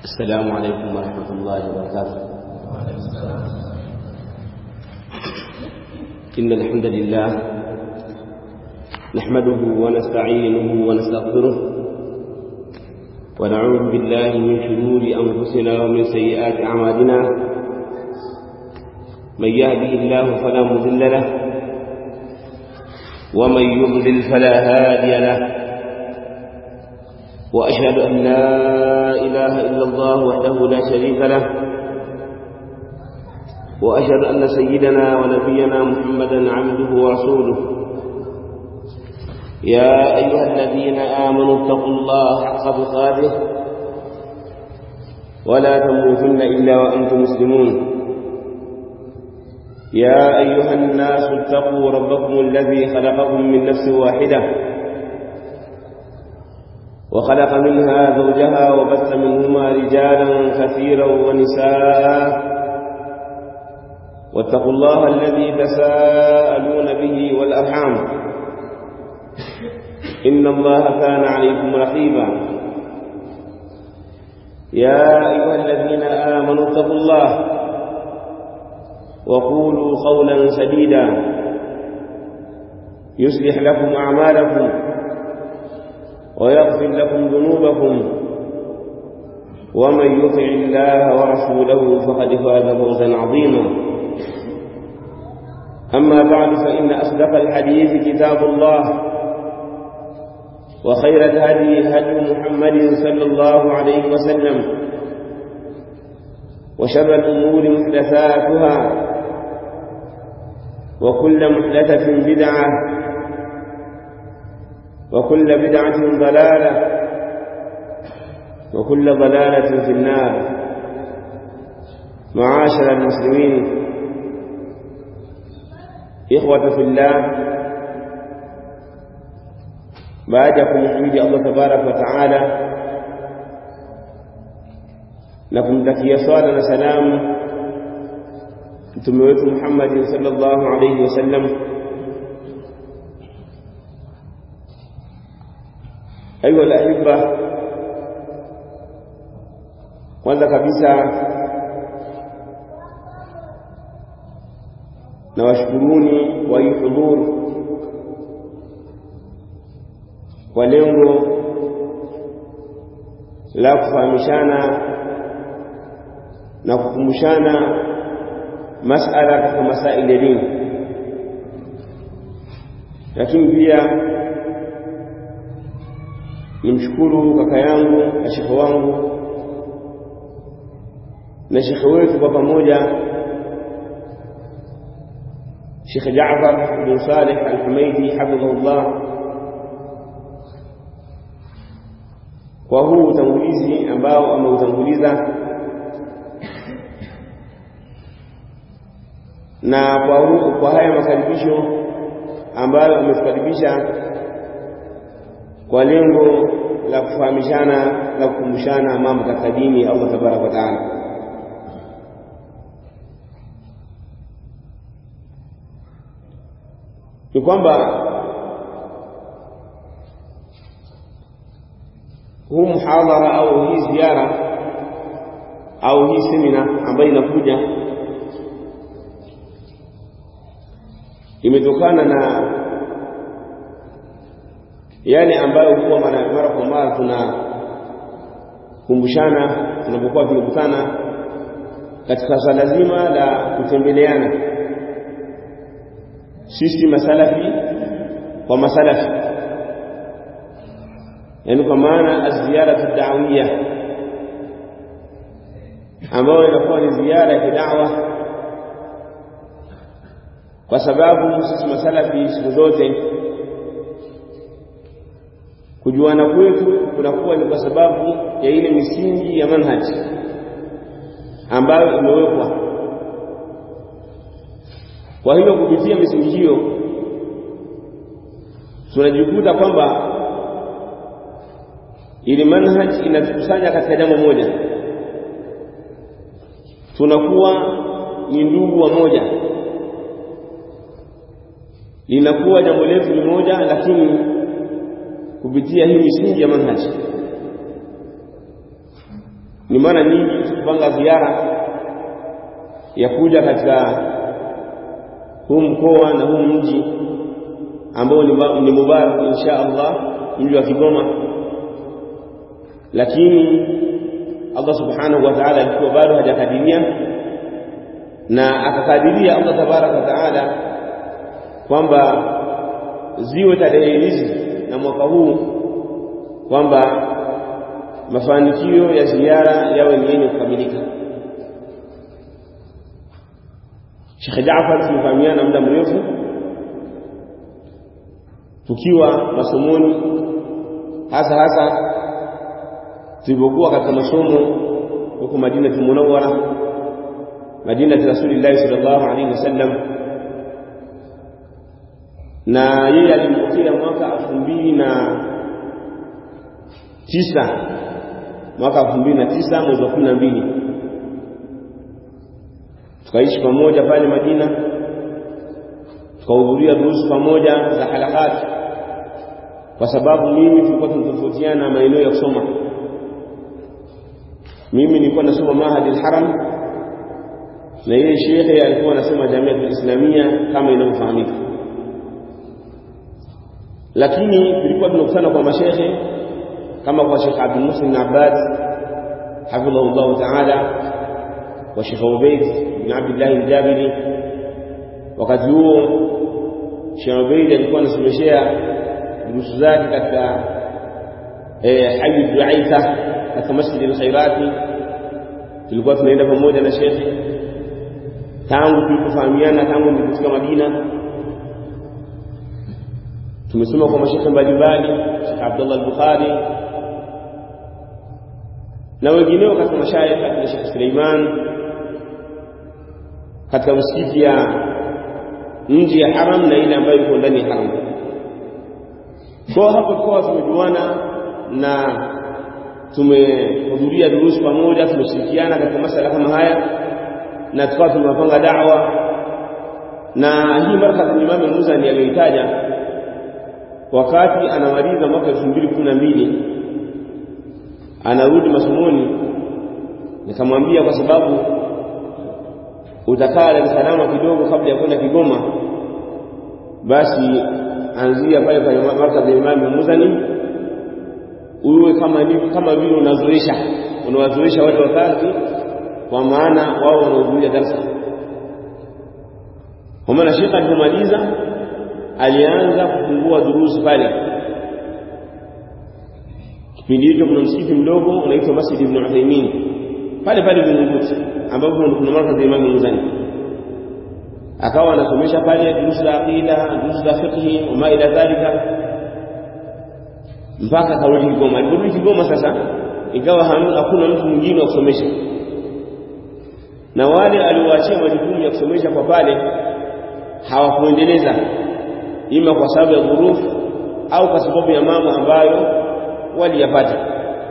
السلام عليكم ورحمة الله وبركاته إن الحمد لله نحمده ونستعينه ونستغفره ونعوذ بالله من شرور أنفسنا ومن سيئات أعمالنا من يهده الله فلا مضل له ومن يضلل فلا هادي له وأشهد أن لا إله إلا الله وحده لا شريك له وأشهد أن سيدنا ونبينا محمدا عبده ورسوله يا أيها الذين آمنوا اتقوا الله حق تقاته ولا تموتن إلا وأنتم مسلمون يا أيها الناس اتقوا ربكم الذي خلقكم من نفس واحدة وخلق منها زوجها وبث منهما رجالا كثيرا ونساء واتقوا الله الذي تساءلون به والأرحام إن الله كان عليكم رقيبا يا أيها الذين آمنوا اتقوا الله وقولوا قولا سديدا يصلح لكم أعمالكم ويغفر لكم ذنوبكم ومن يطع الله ورسوله فقد فاز فوزا عظيما أما بعد فإن أصدق الحديث كتاب الله وخير الهدي هدي محمد صلى الله عليه وسلم وشر الأمور محدثاتها وكل محدثة بدعة وكل بدعة ضلالة وكل ضلالة في النار معاشر المسلمين إخوة في الله بعدكم حمد الله تبارك وتعالى لكم تكي صلاة وسلام mtume wetu Muhammad sallallahu alayhi wasallam ayu alahibba kwanza kabisa na washukuruni wa hudhur kwa lengo la kufahamishana na kukumbushana masala katika masaili ya dini lakini pia nimshukuru kaka yangu na shekhe wangu na shekhe wetu kwa pamoja Sheikh Jaafar bin Saleh Al-Humaidi hafidhahullah kwa huu utangulizi ambao ameutanguliza na kwa, hu, kwa haya makaribisho ambayo ametukaribisha kwa lengo la kufahamishana na kukumbushana mambo katika dini ya Allah tabaraka wa taala. Ni kwamba huu muhadhara au hii ziara au hii semina ambayo inakuja imetokana na yale ambayo huwa mara, mara kwa mara tunakumbushana tunapokuwa tumekutana katika swala zima la kutembeleana sisi masalafi kwa masalafi yaani kwa maana aziyaratu da'wiyya ambayo inakuwa ni ziara ya kidawa kwa sababu sisi masalafi siku zote kujuana kwetu kunakuwa ni kwa sababu ya ile misingi ya manhaji ambayo imewekwa. Kwa hiyo kupitia misingi hiyo tunajikuta kwamba ili manhaji inatukusanya katika jambo moja, tunakuwa ni ndugu wa moja linakuwa jambo letu ni moja lakini kupitia hii misingi ya manhaji ni mara nyingi tukipanga ziara ya kuja katika huu mkoa na huu mji ambao ni mubarak insha Allah mji wa Kigoma lakini Allah subhanahu wa ta'ala alikuwa bado hajakadiria na akakadiria Allah tabaraka wa ta'ala kwamba ziwe tarehe hizi na mwaka huu kwamba mafanikio ya ziara yawe ni yenye kukamilika. Sheikh Jaafar tumefahamiana muda mrefu tukiwa masomoni, hasa hasa tulipokuwa katika masomo huko Madina Munawwara, Madina Rasulillah sallallahu alaihi wasallam, na yeye alimpokea mwaka elfu mbili na tisa mwaka elfu mbili na tisa mwezi wa kumi na mbili tukaishi pamoja pale Madina, tukahudhuria durusu pamoja za halakati, kwa sababu mimi tulikuwa tunatofautiana maeneo ya kusoma. Mimi nilikuwa nasoma Mahadi al-Haram na yeye shekhe alikuwa anasema Jamiatul Islamia kama inavyofahamika, lakini tulikuwa tunakutana kwa mashekhe kama kwa Sheikh Abdul Muslim Abbad hafidhahullahu ta'ala wa Sheikh Ubayd bin Abdullah al-Jabiri. Wakati huo Sheikh Ubayd alikuwa anasomeshea durusu zake katika Hayy Duaitha katika Masjid al-Khairati. Tulikuwa tunaenda pamoja na Sheikh tangu tulipofahamiana, tangu nilipofika Madina tumesoma kwa mashekhe mbalimbali, Sheikh Abdullah al-Bukhari na wengineo katika mashayikh akina Sheikh Suleiman katika msikiti ya nje ya haram na ile ambayo iko ndani ya haram. Kwa hapo tukawa tumejuana na tumehudhuria durusu pamoja, tumeshirikiana katika masala kama haya na tukawa tumepanga da'wa, na hii markaz Imam al-Muzani aliyoitaja wakati anamaliza mwaka 2012 anarudi masomoni, nikamwambia kwa sababu utakaa Dar es Salaam kidogo kabla ya kwenda Kigoma, basi anzia pale pale markazi ya Imam Muzani, uwe kama ni kama vile unazoesha unawazoesha wale wakazi, kwa maana wao wanahudhuria darasa. Kwa maana Sheikh alipomaliza alianza kufungua durusi pale kipindi hicho kuna msikiti mdogo unaitwa Masjid Ibn Uthaymeen pale pale Vingunguti, ambapo kuna markazi ya Imam Muzani. Akawa anasomesha pale durusu za aqida, durusu za fiqh wa ma ila dhalika, mpaka karudi Kigoma. Aliporudi Kigoma sasa, ikawa hakuna mtu mwingine wa kusomesha, na wale aliowaachia majukumu ya kusomesha kwa pale hawakuendeleza, ima kwa sababu ya dhurufu au kwa sababu ya mambo ambayo waliyapata.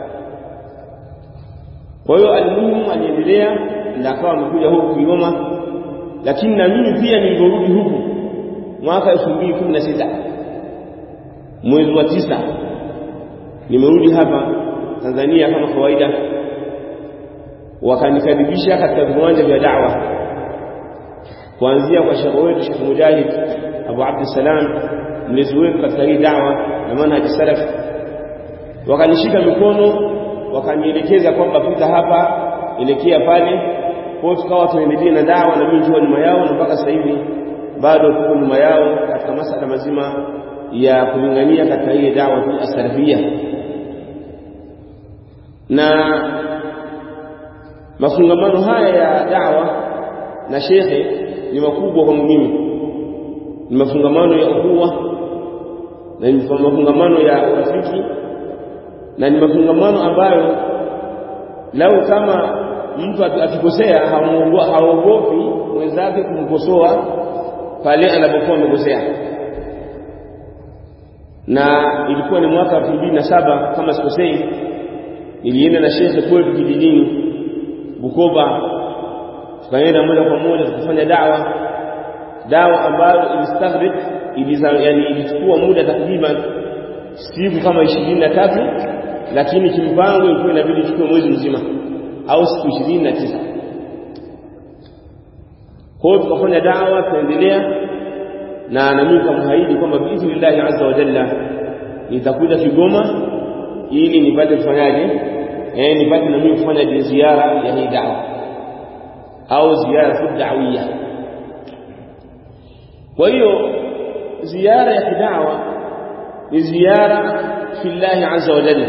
Kwa hiyo almuhimu aliendelea na akawa amekuja huku Kigoma, lakini na mimi pia nilivyorudi huku mwaka elfu mbili kumi na sita mwezi wa tisa nimerudi hapa Tanzania kama kawaida, wakanikaribisha katika viwanja vya da'wa kuanzia kwa shekhe wetu Sheikh Mujahid Abu Abdussalam, mlezi wetu katika hii da'wa na manhaji salaf wakanishika mikono wakanielekeza kwamba pita hapa elekea pale kwa tukawa tunaendelea na dawa na mimi nikiwa nyuma yao na mpaka sasa hivi bado tuko nyuma yao katika masala mazima ya kulingania katika ile dawa as-salafia na mafungamano haya ya dawa na shekhe ni makubwa kwangu mimi ni mafungamano ya ukhuwa na ni mafungamano ya urafiki na ni mafungamano ambayo lau kama mtu akikosea haogopi mwenzake kumkosoa pale anapokuwa amekosea. Na ilikuwa ni mwaka elfu mbili na saba kama sikosei, nilienda na shekhe kwetu kijijini Bukoba, tukaenda moja kwa moja tukafanya dawa dawa ambayo ilistaghrik yani ilichukua muda takriban siku kama ishirini na tatu lakini kimpango ilikuwa inabidi ichukue mwezi mzima au siku ishirini na tisa kwa hiyo tukafanya dawa tunaendelea na nami kamhaidi kwamba biidhnillahi azza wa jalla nitakuja Kigoma ili nipate kufanyaje eh nipate na mimi kufanya ziara ya hii dawa au ziara da'wiyya kwa hiyo ziara ya kidawa ni ziara fillahi azza wa jalla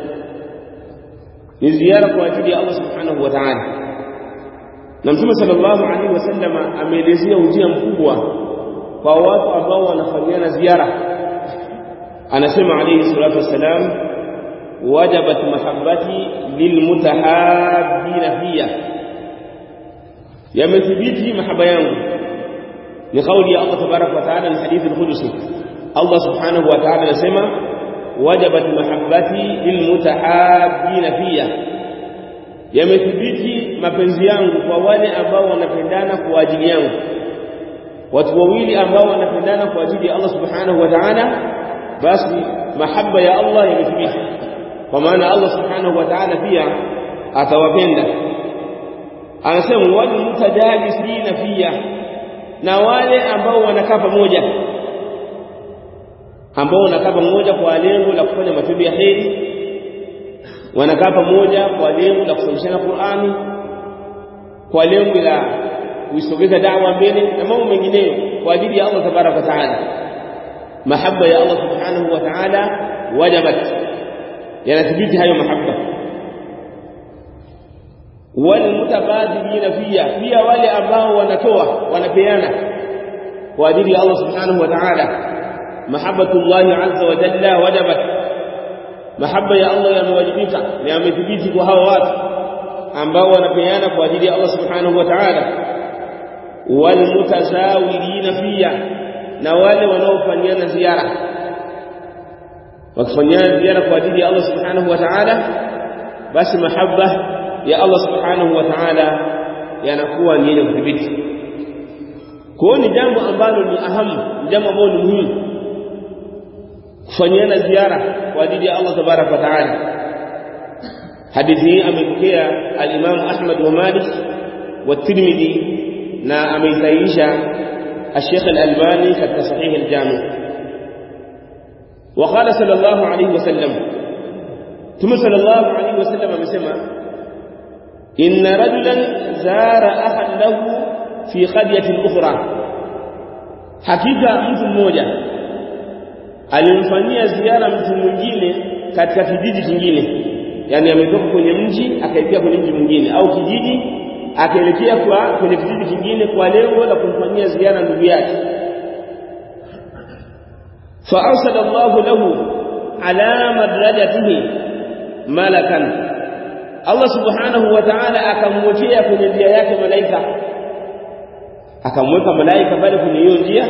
ni ziara kwa ajili ya Allah subhanahu wa ta'ala na mtume sallallahu alaihi wasallama ameelezea ujia mkubwa kwa watu ambao wanafanyiana ziara anasema alayhi salatu wassalam wajabat mahabbati lilmutahabbina fiya yamethibiti mahaba yangu ni kauli ya Allah tabarak wa taala ni hadithi al-qudsi Allah subhanahu wa ta'ala anasema wajabat mahabbati lilmutahabbina fiya yamethibiti mapenzi yangu kwa wale ambao wanapendana kwa ajili yangu watu wawili ambao wanapendana kwa ajili ya Allah subhanahu wa ta'ala basi mahaba ya Allah yamethibiti kwa maana Allah subhanahu wa ta'ala pia atawapenda anasema wal mutajalisina fiya na wale ambao wanakaa pamoja ambao wanakaa pamoja kwa lengo la kufanya matendo ya heri wanakaa pamoja kwa lengo la kusomeshana Qur'ani kwa lengo la kuisogeza dawa mbele na mambo mengineyo kwa ajili ya Allah tabaraka wa taala mahaba ya Allah subhanahu wa ta'ala wajabat yanathibiti hayo mahaba walmutabadilina fiya pia wale ambao wanatoa wanapeana kwa ajili ya Allah subhanahu wa ta'ala mahabbatullahi azza wa jalla wajabat mahaba ya Allah yamewajibika na yamethibiti kwa hawa watu ambao wanapeana kwa ajili ya Allah subhanahu wa ta'ala walmutazawirina fiya na wale wanaofanyana ziara wakifanyana ziara kwa ajili ya Allah subhanahu wa ta'ala basi mahaba ya Allah subhanahu wa ta'ala yanakuwa ni yenye kudhibiti kwa ni jambo ambalo ni ahamu jambo ambalo ni muhimu kufanyana ziara kwa ajili ya Allah tabarak wa ta'ala hadithi hii amepokea al-Imam Ahmad wa Malik wa Tirmidhi na ameisahihisha الشيخ الألباني في صحيح الجامع وقال صلى الله عليه وسلم ثم صلى الله عليه وسلم amesema إن رجلا زار أخا له في قرية أخرى hakika mtu mmoja alimfanyia ziara mtu mwingine katika kijiji kingine yani ametoka kwenye mji akaelekea kwenye mji mwingine au kijiji akaelekea kwa kwenye kijiji kingine kwa lengo la kumfanyia ziara ndugu yake fa arsala Allahu lahu ala madrajatihi malakan Allah subhanahu wa ta'ala akamwekea kwenye njia yake malaika akamweka malaika pale kwenye hiyo njia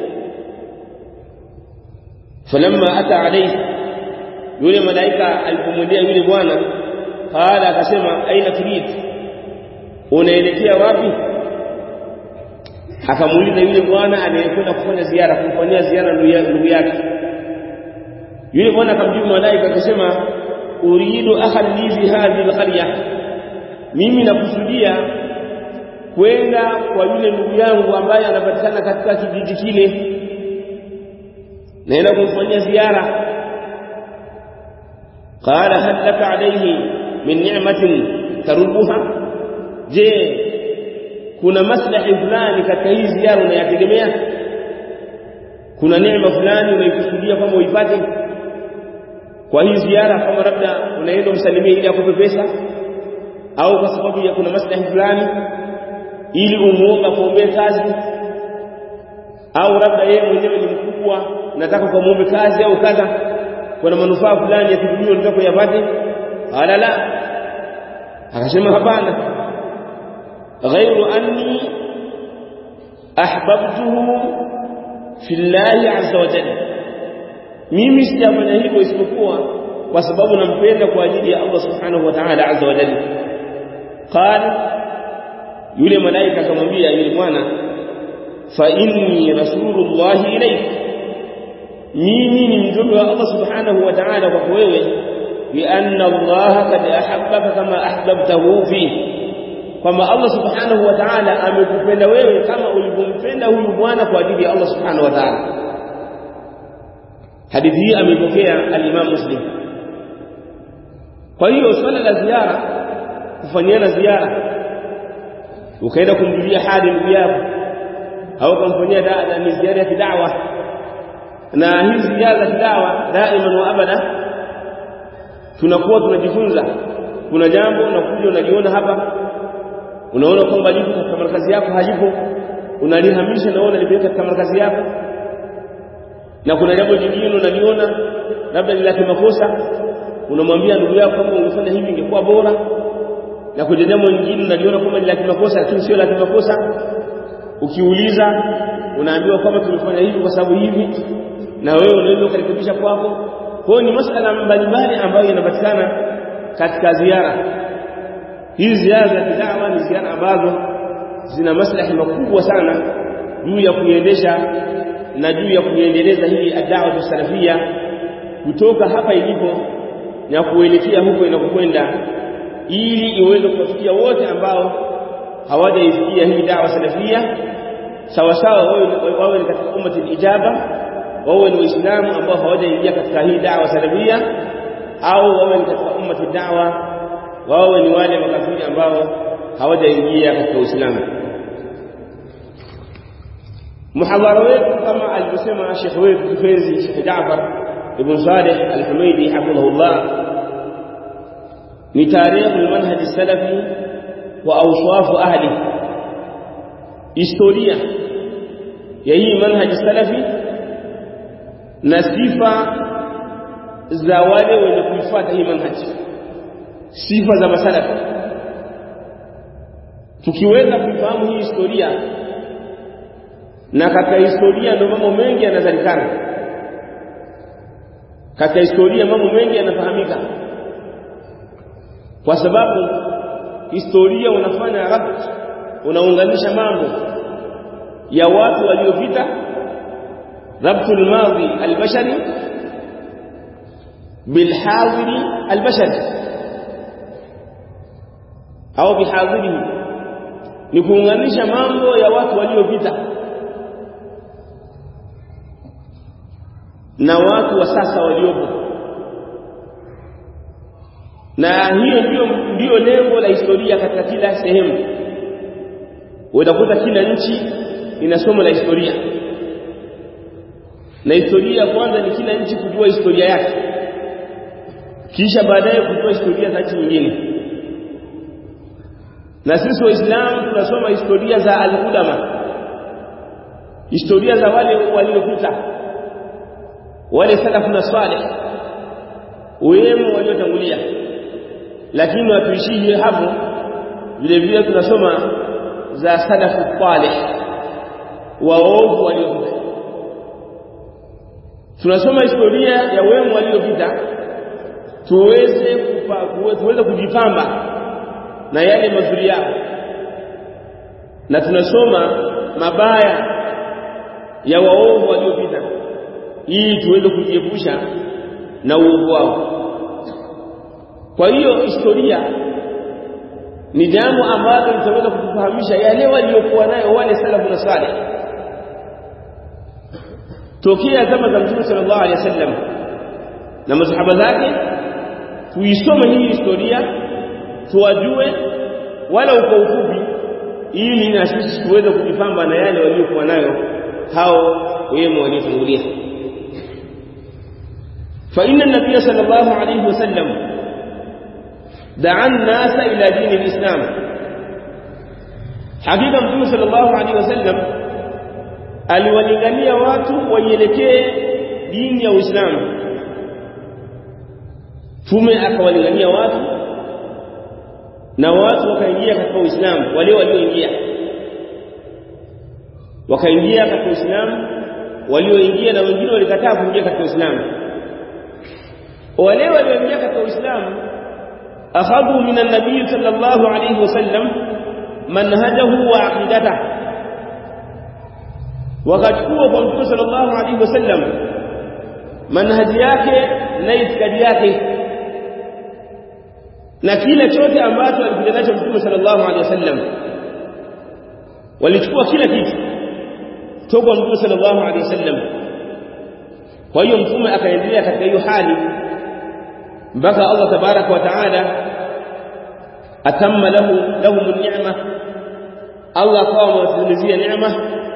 falamma ata alayhi yule malaika alipomwendea yule bwana qala akasema aina turid unaelekea wapi akamuuliza yule bwana anayekwenda kufanya ziara kumfanyia ziara ndugu yake yule bwana akamjibu malaika akasema uridu akhan li fi hadhihi alqarya mimi nakusudia kwenda kwa yule ndugu yangu ambaye anapatikana katika kijiji kile naenda kumfanyia ziara qala hal laka alayhi min ni'matin tarubuha je kuna maslahi fulani katika hii ziara unayategemea kuna neema fulani unaikusudia kwamba uipate kwa hii ziara kama labda unaenda umsalimie ili akupe pesa au kwa sababu ya kuna maslahi fulani ili umuomba kuombea kazi au labda yeye mwenyewe ni mkubwa nataka kumuombe kazi au kadha kuna manufaa fulani ya kidunia unataka kuyapate ala la akasema hapana ghairu anni ahbabtuhu fillahi azza wa jalla mimi sijafanya hivyo isipokuwa kwa sababu nampenda kwa ajili ya Allah subhanahu wa ta'ala azza wa jalla qala yule malaika akamwambia yule bwana fa inni rasulullahi ilayk mimi ni mjumbe wa Allah subhanahu wa ta'ala kwako wewe بأن الله قد أحبك كما أحببته فيه kwamba Allah subhanahu wa ta'ala amekupenda wewe kama ulivyompenda huyu bwana kwa ajili ya Allah subhanahu wa ta'ala hadithi hii amepokea al-Imam Muslim kwa hiyo swala la ziara kufanyiana ziara ukaenda kumjulia hali ndugu yako au kumfanyia dada ni ziara ya kidawa na hizi ziara za kidawa daima wa abada tunakuwa tunajifunza kuna jambo unakuja unaliona hapa unaona kwamba lipo katika markazi yako halipo unalihamisha naona limeweka katika markazi yako na kuna jambo jingine unaliona labda ni la kimakosa unamwambia ndugu yako kama ungefanya hivi ingekuwa bora na kuna jambo lingine unaliona kwamba ni la kimakosa lakini sio la kimakosa ukiuliza unaambiwa kwamba tumefanya hivi kwa sababu hivi na wewe unaweza ukarekebisha kwako kwa hiyo ni masuala mbalimbali ambayo yanapatikana katika ziara hizi ziara za kidawa ni ziara ambazo zina maslahi makubwa sana juu ya kuiendesha na juu ya kuiendeleza hii adawa salafia kutoka hapa ilipo na kuelekea huko inakokwenda ili iweze kuwafikia wote ambao hawajaifikia hii dawa salafia sawa sawa wawe ni katika ummati ijaba wawe ni waislamu ambao hawajaingia katika hii dawa salafia au wawe ni katika ummati dawa wawe ni wale makafiri ambao hawajaingia katika Uislamu. Muhadhara wetu kama alivyosema Sheikh wetu kipenzi Sheikh Jaafar ibn Saleh Al-Humaidi hafidhahullah ni tarikh al-manhaj salafi wa awsaf ahli, historia ya hii manhaj salafi na sifa za wale wenye kuifuata hii manhaji sifa za masalafi tukiweza kuifahamu hii historia na katika historia ndio mambo mengi yanazalikana katika historia mambo mengi yanafahamika kwa sababu historia unafanya rabt unaunganisha mambo ya watu waliopita rabtul madhi albashari bilhadiri albashari au bihadhirihi ni kuunganisha mambo ya watu waliopita na watu wa sasa waliopo na hiyo ndio ndio lengo la historia katika kila sehemu utakuta kila nchi ina somo la historia na historia kwanza ni kila nchi kujua historia yake kisha baadaye kujua historia za nchi nyingine na sisi waislamu tunasoma historia za al-ulama historia za wale waliopita wale salafu na salih wema waliotangulia lakini watuishie hapo vile vile tunasoma za salafu salih waovu waliopita tunasoma historia ya wema waliopita tuweze tuweze kujipamba na yale mazuri yao na tunasoma mabaya ya waovu waliopita ili tuweze kujiepusha na uovu wao kwa hiyo historia ni jambo ambalo litaweza kutufahamisha yale waliokuwa nayo wale salafu na salih tokea zama za Mtume sallallahu alaihi wasallam na masahaba zake tuisome hii historia tuwajue wala kwa ufupi ili na sisi tuweze kujipamba na yale waliokuwa nayo hao wema waliotangulia فإن النبي صلى الله عليه وسلم دعا الناس إلى دين الإسلام حقيقة النبي صلى الله عليه وسلم aliwalingania watu waielekee dini ya Uislamu tume akawalingania watu na watu wakaingia katika Uislamu wale walioingia wakaingia katika Uislamu walioingia na wengine walikataa kuingia katika Uislamu wale walioingia katika Uislamu akhadhu min an-nabiy sallallahu alayhi wasallam manhajahu wa aqidatahu wakachukua kwa mtume sallallahu alayhi wasallam manhaji yake na itikadi yake na kile chote ambacho alikuja nacho Mtume sallallahu alaihi wasallam walichukua kila kitu toka Mtume sallallahu alaihi wasallam kwa hiyo mtume akaendelea katika hiyo hali mpaka Allah tabaraka wa taala atamma lahu lahum ni'ma Allah akawa amewatimizia neema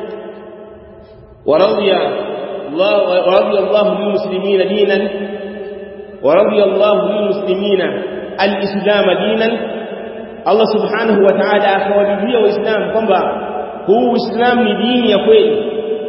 ورضي الله ورضي الله للمسلمين دينا ورضي الله للمسلمين الإسلام دينا الله سبحانه وتعالى akawaridhia waislamu kwamba huu uislamu ni dini ya kweli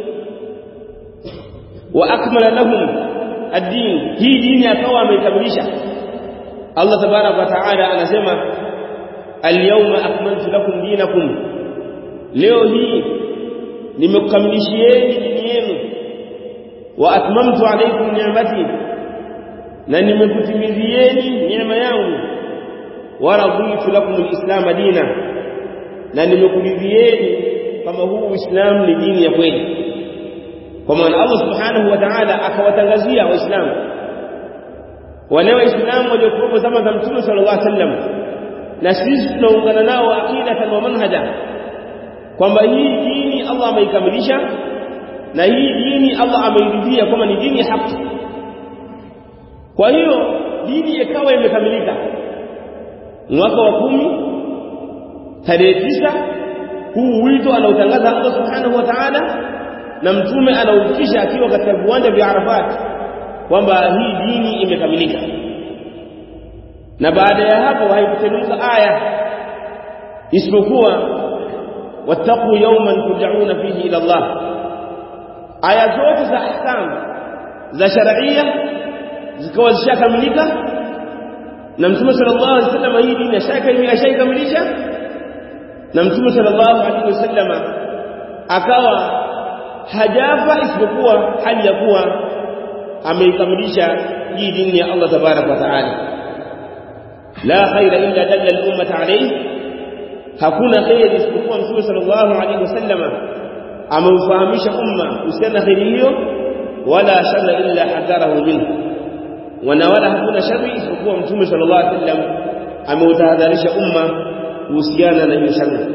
wa akmala lahum ad-din hii dini akawa ameikamilisha Allah tabarak wa taala anasema al-yawma akmaltu lakum dinakum leo hii nimekukamilishieni dini yenu wa atmamtu alaykum ni'mati na nimekutimizieni neema yangu wa raditu lakum al-islam dina na nimekuridhieni kama huu uislamu ni dini ya kweli kwa maana Allah subhanahu wa ta'ala akawatangazia waislamu wale waislamu waliokuwa zama za mtume sallallahu alaihi wasallam na sisi tunaungana nao aqidatan wa manhaja kwamba hii dini Allah ameikamilisha na hii dini Allah ameiridhia kama ni dini ya haki kwa hiyo dini ikawa imekamilika mwaka wa kumi tarehe tisa huu wito anaotangaza Allah subhanahu wa ta'ala na mtume anaufikisha akiwa katika viwanja vya Arafat kwamba hii dini imekamilika na baada ya hapo haikuteremka aya isipokuwa wattaqu yawman turja'una fihi ila Allah aya zote za ahkam za sharia zikawa zishakamilika na mtume sallallahu alaihi wasallam hii dini ashakamilisha na mtume sallallahu alaihi wasallam akawa hajafa isipokuwa hali ya kuwa ameikamilisha hii dini ya Allah tabarak wa taala la khaira illa dalla al-ummah alayhi hakuna khair isipokuwa mtume sallallahu alaihi wasallam ameufahamisha umma kuhusiana khairi hiyo wala sharra illa hadarahu minhu wana wala hakuna shari isipokuwa mtume sallallahu alaihi wasallam ameutahadharisha umma kuhusiana na hiyo shari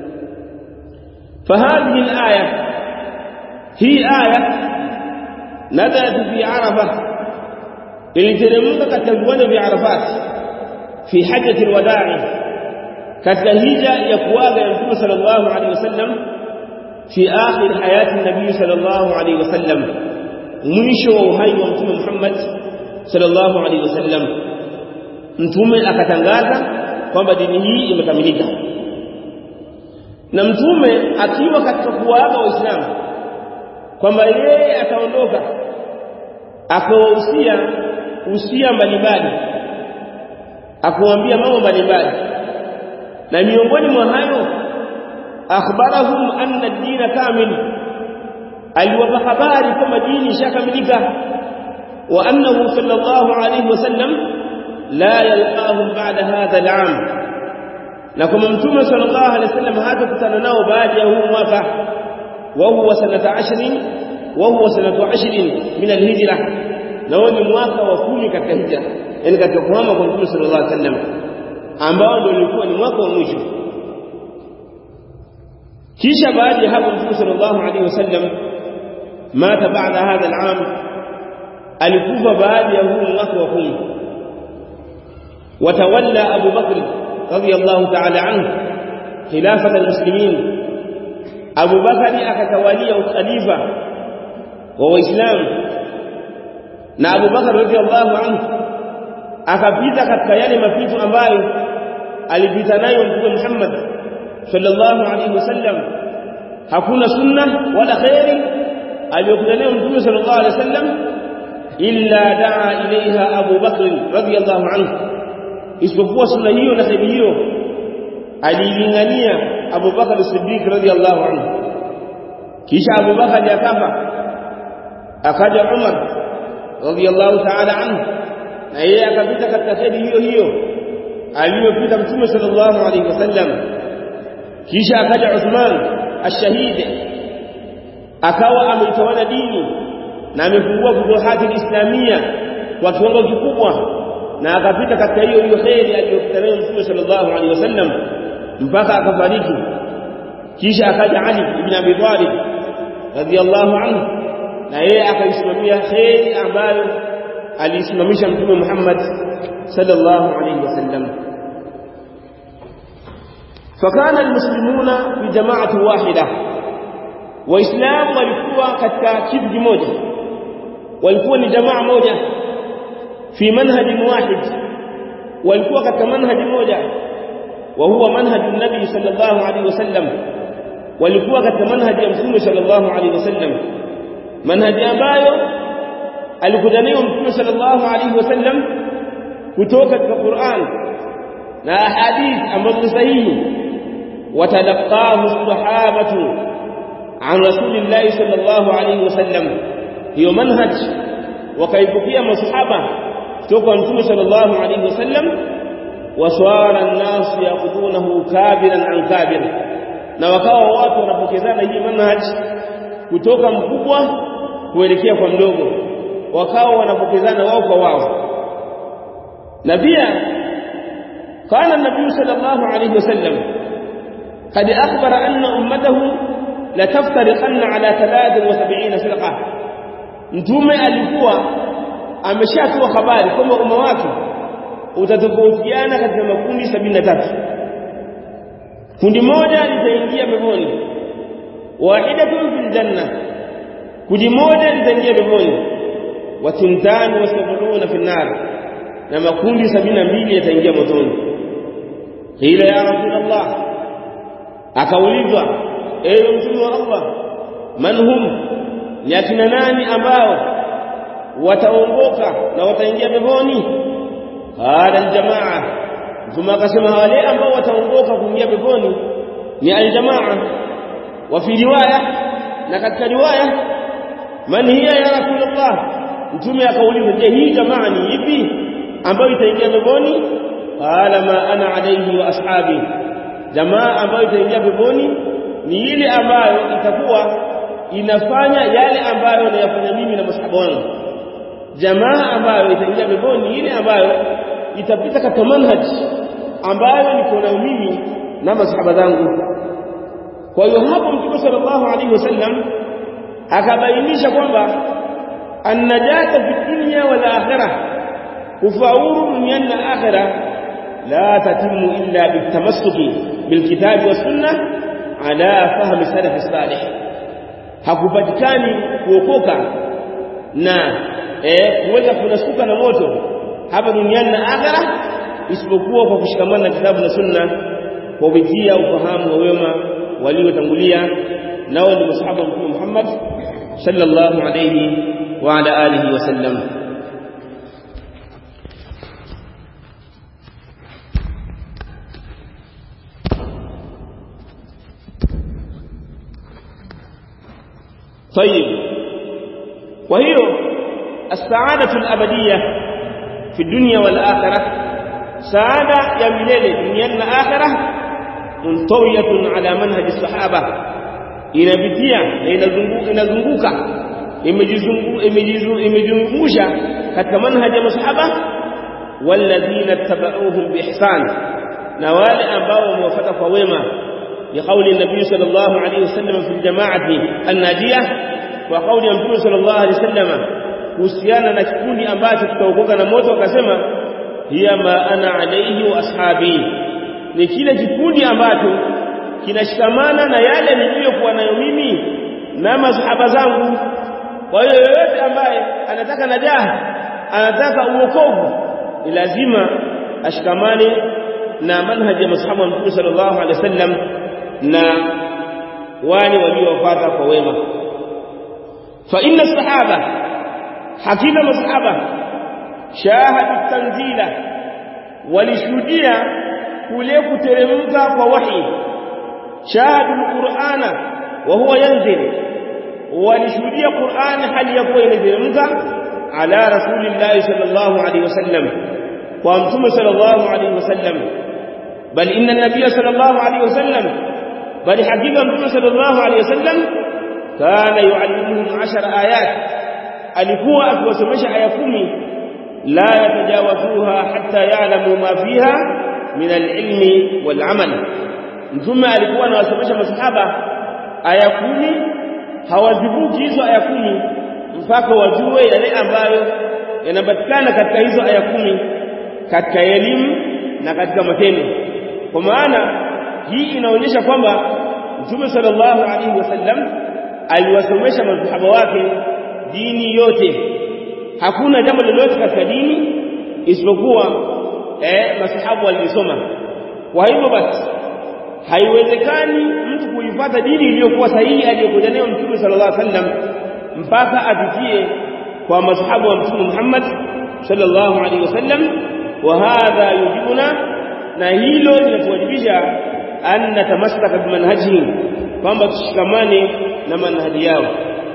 فهذه الآية هي آية نزلت في عرفة iliteremka katika viwanja vya Arafat fi hajjati alwada'i katika hija ya kuaga ya Mtume sallallahu alaihi wasallam fi akhir hayati nabii sallallahu alaihi wasallam mwisho wa uhai wa Mtume Muhammad sallallahu alaihi wasallam mtume akatangaza kwamba dini hii imekamilika na mtume akiwa katika kuwaaga waislamu kwamba yeye ataondoka akawahusia usia mbalimbali akuambia mambo mbalimbali na miongoni mwa hayo akhbarahum anna ad-din kamil aliwapa habari kwamba dini ishakamilika wa annahu sallallahu alayhi wasallam la yalqahum ba'da hadha al-'am na kama mtume sallallahu alayhi wasallam hatakutana nao baada ya huu mwaka wa huwa sanata 20 wa huwa sanatu 20 min al-hijra na huo ni mwaka wa kumi katika hijra yani katika kuhama kwa mtume sallallahu alaihi wasallam ambao ndio ulikuwa ni mwaka wa mwisho kisha baada ya hapo mtume sallallahu alaihi wasallam mata baada hadha al-am alikufa baada ya huu mwaka wa kumi watawalla Abu Bakr radiyallahu ta'ala anhu khilafata al-muslimin Abu Bakari akatawalia ukhalifa wa waislamu na Abu Bakar radhiallahu anhu akapita katika yale mapito ambayo alipita nayo Mtume Muhammad sallallahu alaihi wasallam hakuna sunna wala khairi aliyokuja nayo Mtume sallallahu alaihi wasallam illa daa ilaiha Abu Bakr radhiallahu anhu isipokuwa sunna hiyo na khairi hiyo alilingania Abu Bakar Siddiq radhiallahu anhu kisha Abu Bakar akafa akaja Umar radiyallahu ta'ala anhu na yeye akapita katika kheri hiyo hiyo aliyopita mtume sallallahu alayhi wasallam kisha akaja Uthman ash-shahid akawa ameitawala dini na amefungua futuhati islamia kwa kiwango kikubwa na akapita katika hiyo hiyo kheri aliyopita nayo Mtume sallallahu alaihi wasallam mpaka akafariki kisha akaja Ali ibn Abi Talib radhiyallahu anhu na yeye akaisimamia kheri ambayo alisimamisha Mtume Muhammad sallallahu alaihi wasallam فكان المسلمون في جماعة واحدة waislamu walikuwa katika kitu kimoja walikuwa ni jamaa moja fi manhaj wahid walikuwa katika manhaji moja wa huwa manhaj nabii sallallahu alaihi wasallam walikuwa katika manhaji ya mtume sallallahu alaihi wasallam manhaji ambayo alikuja nayo mtume sallallahu alaihi wasallam kutoka katika Qur'an na ahadith ambazo sahihi watalaqahu sahabatu عن رسول الله صلى الله عليه وسلم هي منهج وكيفية مصحبة توقع نتوم صلى الله عليه وسلم وصار الناس يأخذونه كابرا عن كابر na wakawa watu wanapokezana hii manhaj kutoka mkubwa kuelekea kwa mdogo wakawa wanapokezana wao kwa wao na pia kana nabii sallallahu alayhi wasallam kad akhbara anna ummatahu la taftariqanna ala 73 firqa mtume alikuwa ameshatoa habari kwamba umma wake utatofautiana katika makundi 73 kundi moja litaingia peponi wahidatun fil janna kundi moja litaingia peponi wa tintani wa sab'una fil nar na makundi 72 yataingia motoni ila ya rasulullah akaulizwa ewe mtume wa Allah man hum ni akina nani ambao wataongoka na wataingia peponi qala aljamaa mtume akasema wale ambao wataongoka kuingia peponi ni aljamaa wa fi riwaya na katika riwaya man hiya ya rasulullah mtume akauliza je hii jamaa ni ipi ambayo itaingia peponi qala ma ana alayhi wa ashabi jamaa ambayo itaingia peponi ni ile ambayo itakuwa inafanya yale ambayo nayafanya mimi na masahaba wangu jamaa ambayo itaingia peponi ni ile ambayo itapita katika manhaj ambayo niko nayo mimi na masahaba zangu kwa hiyo hapo mtume sallallahu alaihi wasallam akabainisha kwamba annajata fi dunya wal akhirah kufaulu duniani na akhirah la tatimu illa bitamassuki bilkitabi was sunnah ala fahmi salaf salih hakupatikani kuokoka na eh kuweza kunasuka na moto hapa duniani na akhera isipokuwa kwa kushikamana na kitabu na sunna kwa kupitia ufahamu wa wema waliotangulia nao ni masahaba wa Mtume Muhammad sallallahu alayhi wa ala alihi wasallam طيب وهي السعادة الأبدية في الدنيا والآخرة سعادة يا مليل دنيا والآخرة منطوية على منهج الصحابة inapitia na inazunguka imejizungusha katika manhaji ya masahaba walladhina tabauhum biihsan na wale ambao wamewafuata kwa wema لقول النبي صلى الله عليه وسلم في الجماعة الناجية وقول النبي صلى الله عليه وسلم kuhusiana na kikundi ambacho kitaokoka na moto akasema hiya ma ana alayhi wa ashabi ni kile kikundi ambacho kinashikamana na yale niliyokuwa nayo mimi na masahaba zangu kwa hiyo yoyote ambaye anataka najaha anataka uokovu ni lazima ashikamane na manhaji ya masahaba wa Mtume sallallahu alaihi wasallam na wale waliofuata kwa wema fa inna sahaba hakika masahaba shahadu tanzila walishuhudia kule kuteremka kwa wahi shahadu alqur'ana wa huwa yanzil walishuhudia qur'an hali ya kuwa inateremka ala rasulillahi sallallahu alaihi wasallam kwa mtume sallallahu alaihi wasallam bal inna an-nabiy sallallahu alaihi wasallam bali hakika mtume sallallahu alaihi wasallam kana yuallimuhum 10 ayat alikuwa akiwasomesha aya kumi la yatajawazuha hatta ya'lamu ma fiha min al-ilmi wal-amal mtume alikuwa anawasomesha masahaba aya kumi hawazivuki hizo aya kumi mpaka wajue yale ambayo yanapatikana katika hizo aya kumi katika elimu na katika matendo kwa maana hii inaonyesha kwamba Mtume sallallahu alaihi wasallam aliwasomesha masahaba wake dini yote hakuna jambo lolote katika dini isipokuwa eh masahaba walisoma kwa hivyo basi haiwezekani mtu kuifuata dini iliyokuwa sahihi aliyokuja nayo Mtume sallallahu alaihi wasallam mpaka apitie kwa masahaba wa Mtume Muhammad sallallahu alaihi wasallam wa hadha yujibuna na hilo linatuwajibisha an natamasaka bimanhajihi kwamba tushikamane na manhaji yao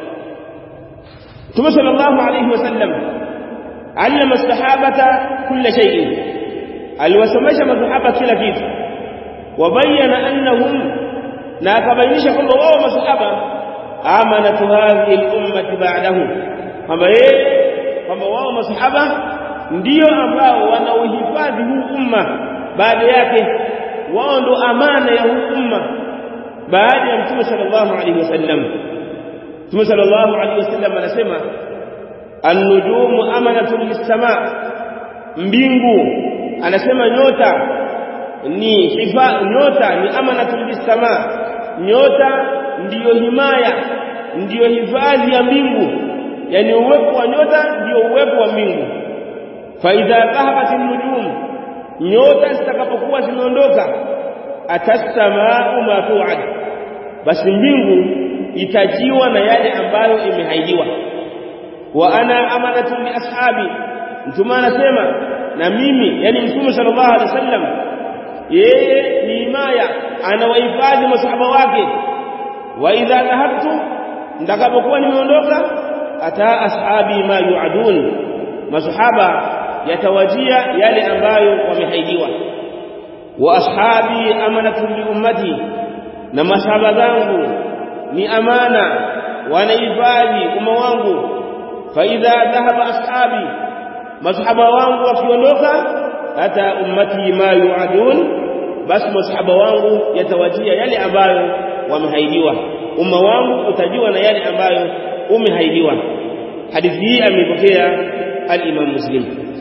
Mtume sallallahu alaihi wasallam allama sahabata kulla shay'in aliwasomesha masahaba kila kitu wabayana annahum na akabainisha kwamba wao masahaba amanatu hadhihi al-ummati ba'dahu kwamba yeye kwamba wao masahaba ndio ambao wanaohifadhi huu umma baada yake wao ndo amana ya huu umma baada ya mtume sallallahu alaihi wasallam mtume sallallahu alaihi wasallam anasema an-nujumu amanatun lis-sama mbingu anasema nyota ni hifa nyota ni amanatun lis-sama nyota ndiyo himaya ndiyo hifadhi ya mbingu yani uwepo wa nyota ndiyo uwepo wa mbingu fa idha dhahabat an-nujum nyota zitakapokuwa zimeondoka atasamaa ma tu'ad basi mbingu itajiwa na yale ambayo imehaidiwa wa ana amanatu li ashabi mtume anasema na mimi yani mtume sallallahu alaihi wasallam yeye ni himaya anawahifadhi masahaba wake wa idha dhahabtu ndakapokuwa nimeondoka ata ashabi ma yuadun masahaba yatawajia yale ambayo wamehaidiwa wa ashabi amanatu li ummati na masahaba zangu ni amana wanahifadhi umma wangu fa idha dhahaba ashabi masahaba wangu wakiondoka hata ummati ma yuadun basi masahaba wangu yatawajia yale ambayo wamehaidiwa umma wangu utajiwa na yale ambayo umehaidiwa hadithi hii ameipokea al-Imam Muslim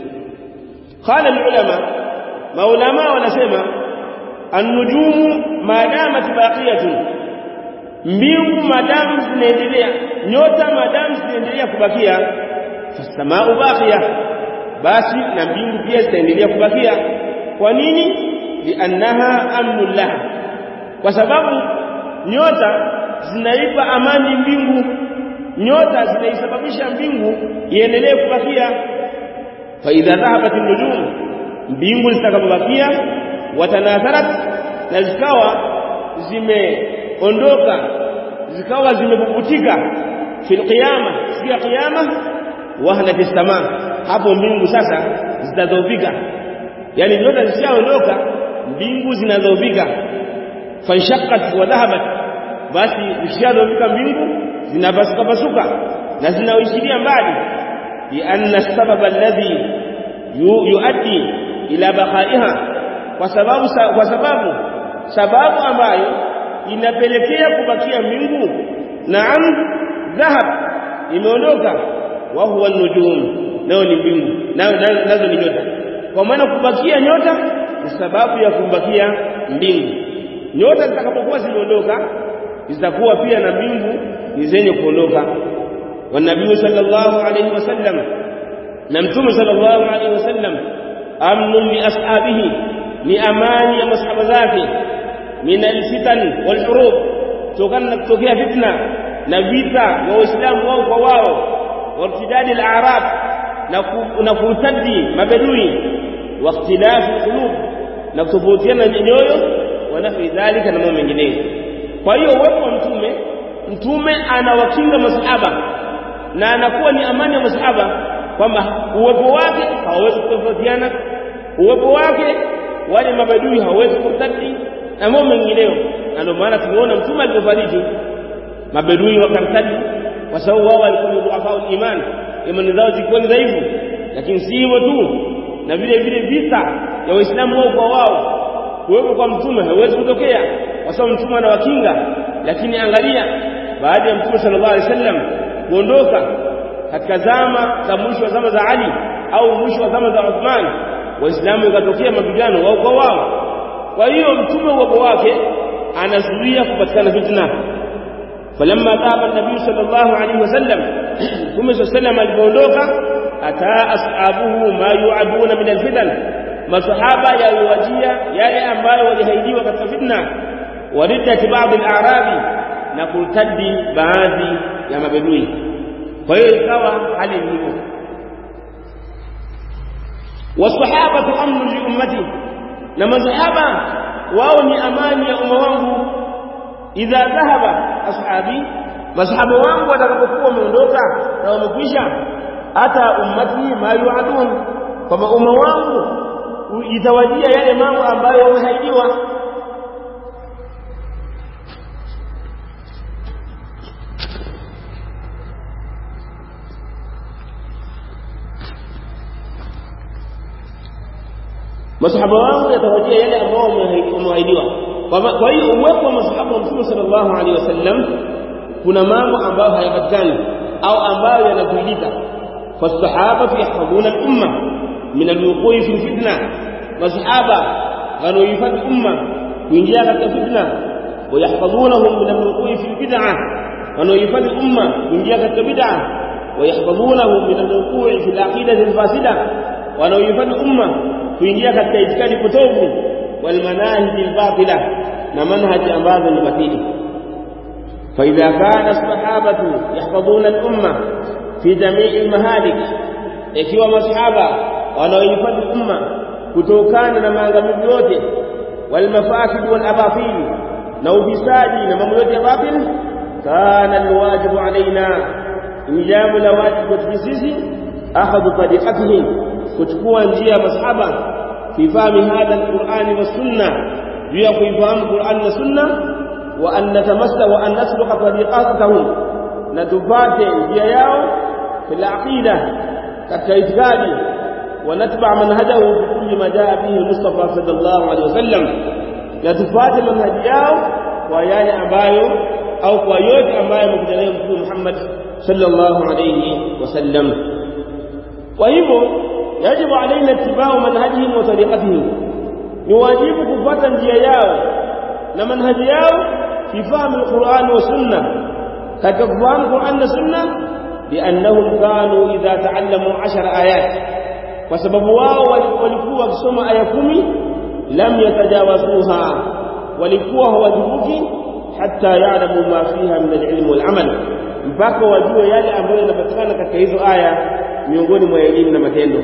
qala al-ulama maulama wanasema an-nujumu madamat baqiyatun mbingu madamu zinaendelea nyota madamu zinaendelea kubakia fasamau baqiya basi na mbingu pia zitaendelea kubakia kwa nini liannaha amnul laha kwa sababu nyota zinaipa amani mbingu nyota zinaisababisha mbingu iendelee kubakia fa idha dhahabat an-nujum mbingu zitakapobakia watanatharat na zikawa zimeondoka zikawa zimepuputika fil qiyama siku ya qiyama wahnat as-sama hapo mbingu sasa zitadhoofika yani nyota zishaondoka mbingu zinadhoofika fanshaqqat wa dhahabat basi zishadhoofika mbingu zinapasuka pasuka na zinaishiria mbali bi anna sababa alladhi yuaddi ila baqaiha kwa sababu kwa sababu sababu ambayo inapelekea kubakia mbingu naam dhahab imeondoka wa huwa nujum nao ni mbingu nazo ni nyota kwa maana kubakia nyota ni sababu ya kubakia mbingu nyota zitakapokuwa zimeondoka zitakuwa pia na mbingu ni zenye kuondoka wa nabii sallallahu alayhi wasallam na mtume sallallahu alayhi wasallam amnun li ashabihi ni amani ya masahaba zake min alfitan walhurub tokana na kutokea fitna na vita wa waislamu wao kwa wao wartidadi al-a'rab na kurtadi mabedui wa ikhtilafu qulub na kutofautiana nyoyo wa nafi dhalika na mambo mengineyo kwa hiyo uwepo wa mtume mtume anawakinga masahaba na anakuwa ni amani ya masahaba kwamba uwepo wake hawawezi kutofautiana uwepo wake wale mabadui hawawezi kurtadi na mambo mengineyo na ndio maana tumeona mtume alipofariki mabedui wakartadi kwa sababu wao walikuwa ni dhuafa iman imani zao zilikuwa ni dhaifu lakini si hivyo tu na vile vile vita ya waislamu wao kwa wao kuwepo kwa mtume haiwezi kutokea kwa sababu mtume anawakinga lakini angalia baada ya mtume sallallahu alaihi wasallam kuondoka katika zama za mwisho wa zama za Ali au mwisho wa zama za Uthman waislamu ikatokea mapigano wao kwa wao kwa hiyo mtume uwepo wake anazuia kupatikana fitna falamma dhaba nabii sallallahu alaihi wasallam mtume sallallahu alipoondoka ataa ashabuhu ma yuaduna min alfitan masahaba yaliwajia yale ambayo walihaidiwa katika fitna wariddati baadhi al-a'rabi na kurtadi baadhi ya mabedui kwa hiyo ikawa hali hivyo wasahaba amnu li ummati na masahaba wao ni amani ya umma wangu idha dhahaba ashabi masahaba wangu watakapokuwa wameondoka na wamekwisha hata ummati ma yuadun kwamba umma wangu itawajia yale mambo ambayo wamehaidiwa masahaba wangu yatawajia yale ambao wameahidiwa kwa hiyo uwepo wa masahaba wa mtume sallallahu alaihi wasallam kuna mambo ambayo hayapatikani au ambayo yanazuilika fasahaba yahfadhuna al-umma min al-wuqui fi fitna masahaba wanaohifadhi umma kuingia katika fitna wayahfadhunahum min al-wuqui fi bid'ah wanaohifadhi umma kuingia katika bid'ah wayahfadhunahum min al-wuqui fi al-aqidati al-fasida wanaohifadhi umma kuingia katika itikadi potovu wal manahij al-batila na manhaji ambazo ni batili فإذا كان الصحابة يحفظون الأمة في جميع المهالك ikiwa masahaba wanaohifadhi umma kutokana na maangamizi yote walmafasid walabatil na ufisadi na mambo yote ya batil kana alwajibu alaina ni jambo la wajibu kwetu sisi akhadhu tariqatihi kuchukua njia ya masahaba fi fahmi hadha alqur'ani was sunna juu ya kuifahamu qur'ani na sunna wa an natamassa wa an nasluka tariqatahum na tupate njia yao fil aqida katika itikadi ونتبع منهجه في كل ما جاء به المصطفى صلى الله عليه وسلم na tufate manhaji yao kwa yale ambayo au kwa yote ambayo amekuja nayo Mtume Muhammad sallallahu alayhi wasallam. Kwa hivyo yajibu alaina ittiba'u manhajihim wa tariqatihim, ni wajibu kufuata njia yao na manhaji yao fi fahmi alquran wa sunna, katika kufahamu Qur'an na sunna, liannahum kanu idha ta'allamu 10 ayat kwa sababu wao walikuwa wakisoma aya kumi lam yatajawazuha walikuwa hawajibuki hatta ya'lamu ma fiha min al-ilm wal-amal mpaka wajue yale ambayo yanapatikana katika hizo aya miongoni mwa elimu na matendo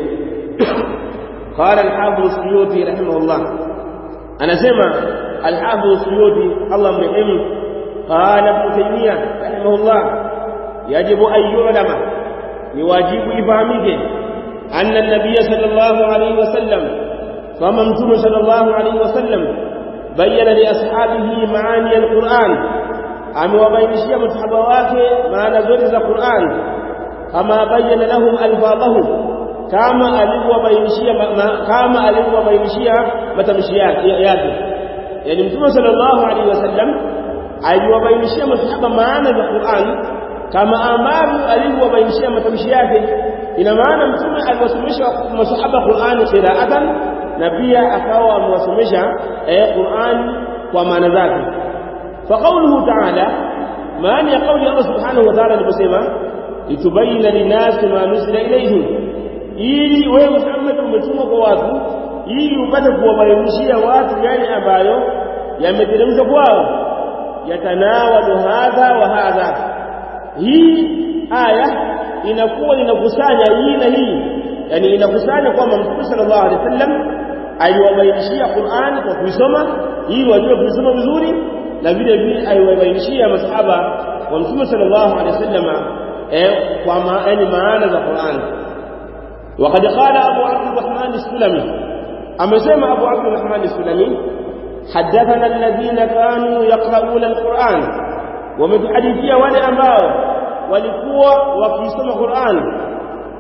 قال الحافظ السيوطي رحمه الله انا سمع الحافظ السيوطي الله مرحمه قال ابن تيميه رحمه الله يجب ان يعلم يواجب يفهمك أن النبي صلى الله عليه وسلم فممتم صلى الله عليه وسلم بين لأصحابه معاني القرآن أم وبينشي مصحبه معنى زرز القرآن كما بين لهم ألفاظه كما ألف وبينشي كما ألف وبينشي متمشيات يعني متوم صلى الله عليه وسلم aliwabainishia masahaba maana za Qur'an kama ambavyo alivyobainishia matamshi yake ina maana mtume aliwasomesha masahaba Qur'ani qira'atan na pia akawa amewasomesha eh Qur'an kwa maana zake fa qawluhu ta'ala maana ya kauli Allah subhanahu wa ta'ala aliposema litubayyana linasi ma nusila ilayhim ili wewe Muhammad umetumwa kwa watu ili upate kuwabainishia watu yale ambayo yameteremshwa kwao yatanawalu hadha wa hadha hii aya inakuwa inakusanya hii na hii yani inakusanya kwamba mtume sallallahu alaihi wasallam aliwabainishia Qur'an kwa kuisoma ili wajue kuisoma vizuri na vile vile aliwabainishia masahaba wa mtume sallallahu alaihi wasallam eh kwa maana maana za Qur'an وقد قال أبو عبد الرحمن السلمي أما سمع أبو عبد الرحمن السلمي حدثنا الذين كانوا يقرؤون القرآن ومتحدثية ولا أماو walikuwa wakisoma Qur'an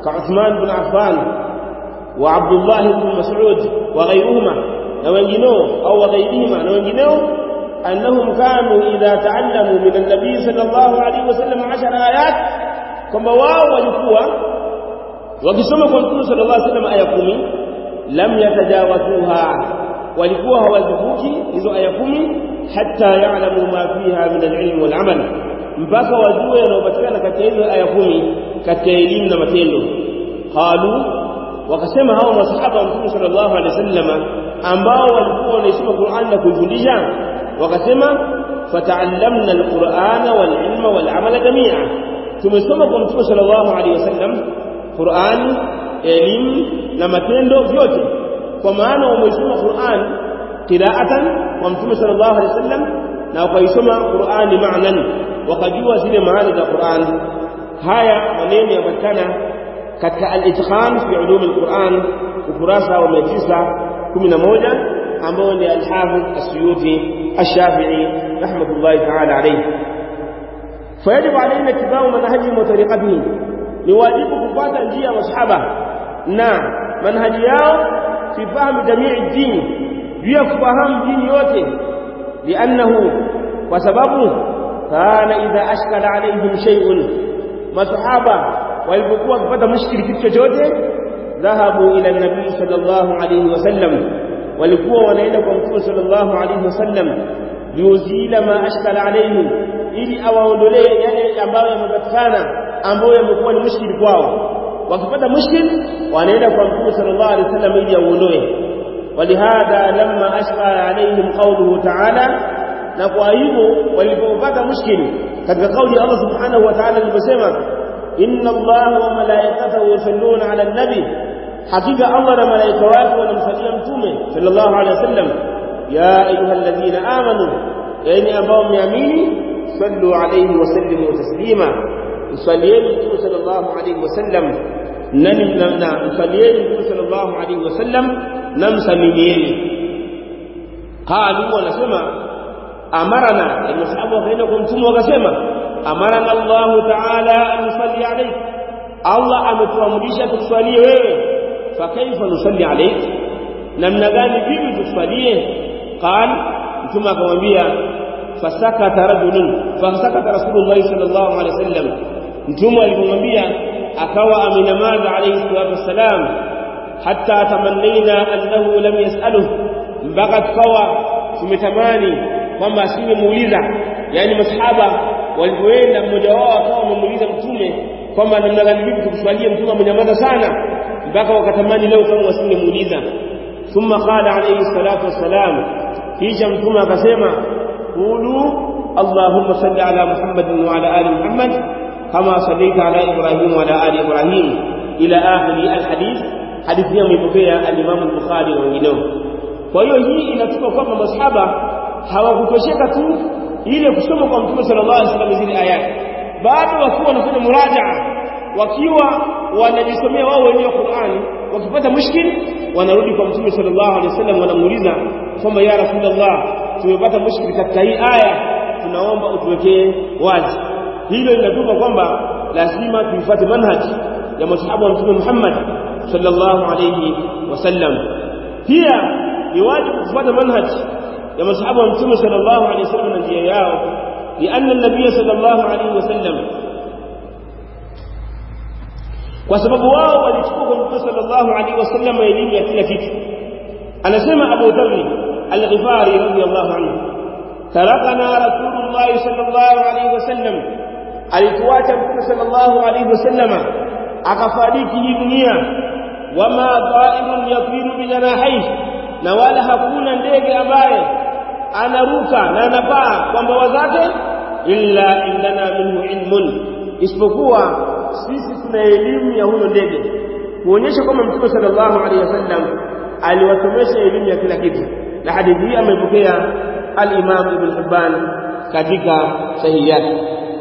كعثمان بن عفان وعبد الله بن مسعود وغيرهما نوينجنو أو وغيرهما نوينجنو أنهم كانوا إذا تعلموا من النبي صلى الله عليه وسلم عشر آيات كما واو walikuwa wakisoma kwa Mtume صلى الله عليه وسلم aya 10 lam yatajawazuha walikuwa hawazivuki hizo aya 10 hatta ya'lamu ma fiha min al-ilm wal 'amal mpaka wajue yanayopatikana katika hizo aya 10 katika elimu na matendo qalu wakasema hao masahaba wa Mtume sallallahu alaihi wasallam ambao walikuwa wanaisoma Qur'an na kuifundisha wakasema fata'allamna al-Qur'ana wal-ilma wal-amala jami'a tumesoma kwa Mtume sallallahu alaihi wasallam Qur'an elimu na matendo vyote kwa maana umeisoma Qur'an qira'atan kwa Mtume sallallahu alaihi wasallam na ukaisoma Qur'ani ma'nan wakajua zile maana za Qur'an haya maneno yapatikana katika al-itqan fi ulum al-Qur'an ukurasa wa 911 ambao ni al-Hafidh As-Suyuti Ash-Shafi'i rahmatullahi ta'ala alayhi فيجب علينا اتباع منهجهم وطريقتهم ni wajibu kufuata njia ya masahaba na manhaji yao fi fahamu jamii dini juu ya kufahamu dini yote liannahu kwa sababu kana idha ashkala alaihim shay'un masahaba walipokuwa wakipata mushkili kitu chochote dhahabu ila nabii sallallahu alayhi wasallam walikuwa wanaenda kwa mtume sallallahu alayhi wasallam liuzila ma ashkala alaihim ili awaondolee yale ambayo yamepatikana ambayo yamekuwa ni mushkili kwao wakipata mushkil wanaenda kwa mtume sallallahu alaihi wasallam ili auondoe walihadha lamma ashqa alaihim qawluhu ta'ala na kwa hivyo walipopata mushkili katika kauli ya Allah subhanahu wa ta'ala aliposema inna allaha wa malaikatahu yusalluna ala nabi hakika Allah na malaika wake wanamsalia mtume sallallahu alaihi wasallam ya ayyuhalladhina amanu yani ambao mmeamini sallu alayhi wa sallimu taslima msalieni mtume sallallahu alayhi wasallam nani na msalieni mtume sallallahu alayhi wasallam na msalimieni qalu wanasema amarana yani sahabu wakaenda kwa mtume wakasema amarana Allah ta'ala an nusalli alayk Allah ametuamrisha tuswalie wewe fa kaifa nusalli alayk namna gani vipi tuswalie qal mtume akamwambia fasakata rajulun fasakata rasulullah sallallahu alaihi wasallam mtume alipomwambia akawa amenamaza alayhi salatu wassalam hatta tamannaina annahu lam yasaluhu mpaka tukawa tumetamani kwamba asingemuuliza yani masahaba walipoenda mmoja wao akawa amemuuliza mtume kwamba namna gani vipi tukuswalie mtume amenyamaza sana mpaka wakatamani leo kama wasingemuuliza thumma qala alayhi salatu wassalam kisha mtume akasema قولوا اللهم صل على محمد وعلى آل محمد كما صليت على إبراهيم وعلى آل إبراهيم إلى آخر الحديث حديث يوم يبقى الإمام البخاري وغيره kwa hiyo hii inatupa kwamba masahaba hawakutosheka tu ile kusoma kwa mtume sallallahu alaihi wasallam zile aya bado wakiwa wanafanya murajaa wakiwa wanajisomea wao wenyewe Qur'ani wakipata mushkil wanarudi kwa mtume sallallahu alaihi wasallam wanamuuliza kwamba ya rasulullah tumepata mushkil katika hii aya tunaomba utuwekee wazi hilo linatupa kwamba lazima tuifuate manhaji ya masahaba wa mtume Muhammad sallallahu alayhi wasallam pia ni wajibu kufuata manhaji ya masahaba wa mtume sallallahu alayhi wasallam na njia yao لأن النبي صلى الله عليه وسلم kwa sababu wao walichukua kwa mtume sallallahu alaihi wasallam elimu ya kila kitu anasema Abu Dharr al-Ghifari radiyallahu anhu tarakana rasulullah sallallahu alaihi wasallam alituacha mtume sallallahu alaihi wasallama akafariki hii dunia wama ta'irun yatiru bijanahihi na wala hakuna ndege ambaye anaruka na anapaa kwa mbawa zake illa indana minhu ilmun isipokuwa sisi tuna elimu ya huyo ndege kuonyesha kwamba mtume sallallahu alaihi wasallam aliwasomesha elimu ya kila kitu na hadithi hii amepokea al-Imam Ibn Hibban katika sahihi yake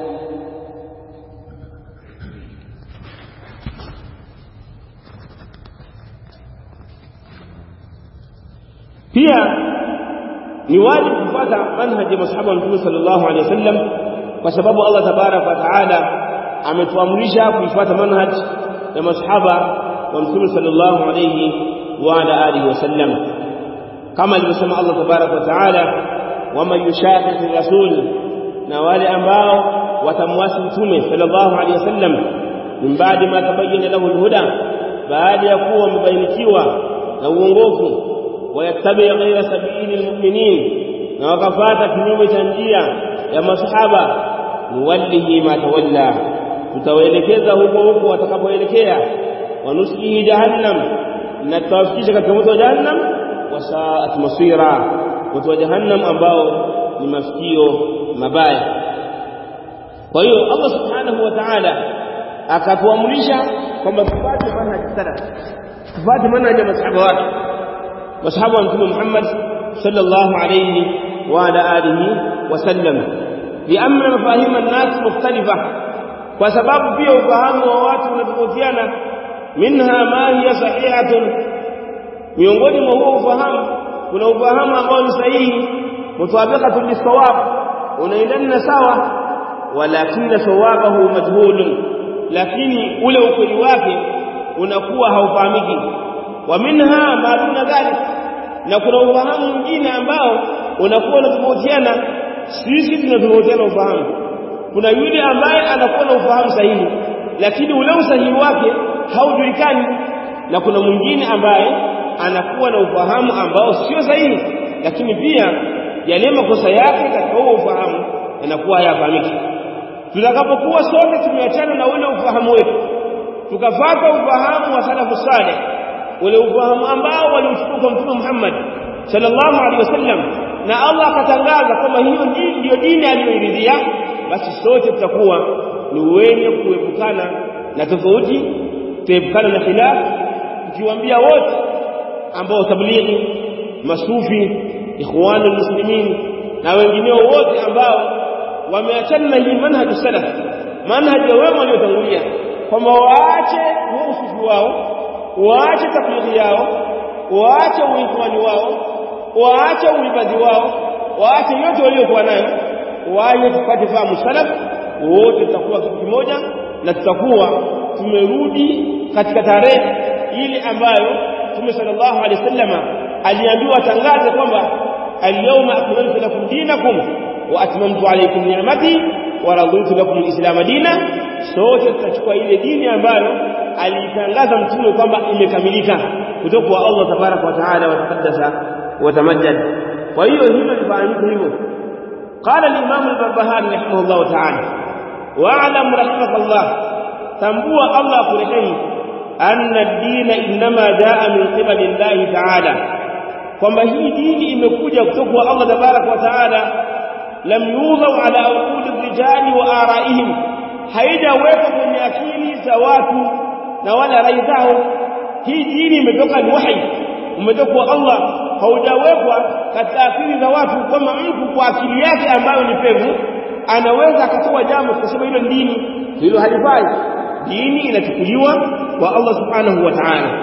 pia ni wajibu kufuata manhaji ya masahaba wa mtume sallallahu alaihi wasallam kwa sababu Allah tabarak wa taala ametuamrisha kuifuata manhaj ya masahaba wa mtume sallallahu alayhi wa ala alihi wasallam kama alivyosema Allah tabaraka wa taala wama yushaqiqi rasul na wale ambao watamwasi mtume sallallahu alayhi wasallam min baadi ma tabayyana lahu alhuda baada ya kuwa wamebainikiwa na uongofu wayattabi ghaira sabili almu'minin na wakafata kinyume cha njia ya masahaba nuwallihi ma tawalla tutawaelekeza huko huko watakapoelekea wanuslihi jahannam na tutawafikisha katika moto wa jahannam wasaat masira moto wa jahannam ambao ni mafikio mabaya kwa hiyo Allah subhanahu wa ta'ala akatuamrisha kwamba tupate manhaji salaf tupate manhaji ya masahaba wake masahaba wa mtume Muhammad sallallahu alayhi wa ala alihi wasallam liamna mafahima an-nas mukhtalifa kwa sababu pia ufahamu wa watu unatofautiana minha ma hiya sahihatun miongoni mwa huo ufahamu kuna ufahamu ambao ni sahihi mutabiqatun lisawab unaendana na sawa walakini sawabahu majhulun lakini ule ukweli wake unakuwa haufahamiki wa minha ma duna dhalik na kuna ufahamu mwingine ambao unakuwa unatofautiana sisi tunatofautiana ufahamu kuna yule ambaye anakuwa na ufahamu sahihi lakini ule usahihi wake haujulikani na kuna mwingine ambaye anakuwa na ufahamu ambao sio sahihi lakini pia yale makosa yake katika huo ufahamu yanakuwa hayafahamiki tutakapokuwa sote tumeachana na ule ufahamu wetu tukafata ufahamu wa salafu saleh ule ufahamu ambao waliuchukua kwa mtume Muhammad sallallahu alaihi wasallam na Allah akatangaza kwamba hiyo ndio dini aliyoiridhia basi sote tutakuwa ni wenye kuepukana na tofauti tuepukana na khilaf tukiwaambia wote ambao tablighi masufi ikhwanul muslimin na wengineo wote ambao wameachana na hii manhaji salaf manhaji ya wema waliotangulia kwamba waache huo usufi wao waache tablighi yao waache uikhwani wao waache uibadhi wao waache yote waliokuwa nayo waje tupate fahamu salaf wote tutakuwa kitu kimoja na tutakuwa tumerudi katika tarehe ile ambayo Mtume sallallahu alaihi wasallama aliambiwa tangaze kwamba al-yawma akmaltu lakum dinakum wa atmamtu alaykum ni'mati wa raditu lakum al-islam dina sote tutachukua ile dini ambayo alitangaza mtume kwamba imekamilika kutoka kwa Allah tabaraka wa taala wa taqaddasa wa tamajjad kwa hiyo hilo lifahamike hivyo قال الإمام البربهاري رحمه الله تعالى واعلم رحمك الله تنبوى الله كرهه أن الدين إنما جاء من قبل الله تعالى kwamba hii dini imekuja kutoka kwa Allah tabarak wa taala lam yudhau ala uquli rijali wa araihim haijawekwa kwenye akili za watu na wala rai zao hii dini imetoka ni wahi umetoka kwa Allah haujawekwa katika akili za watu kwamba mtu kwa akili yake ambayo ni pevu anaweza akatoa jambo kusema hilo dini hilo halifai dini inachukuliwa kwa Allah subhanahu wa ta'ala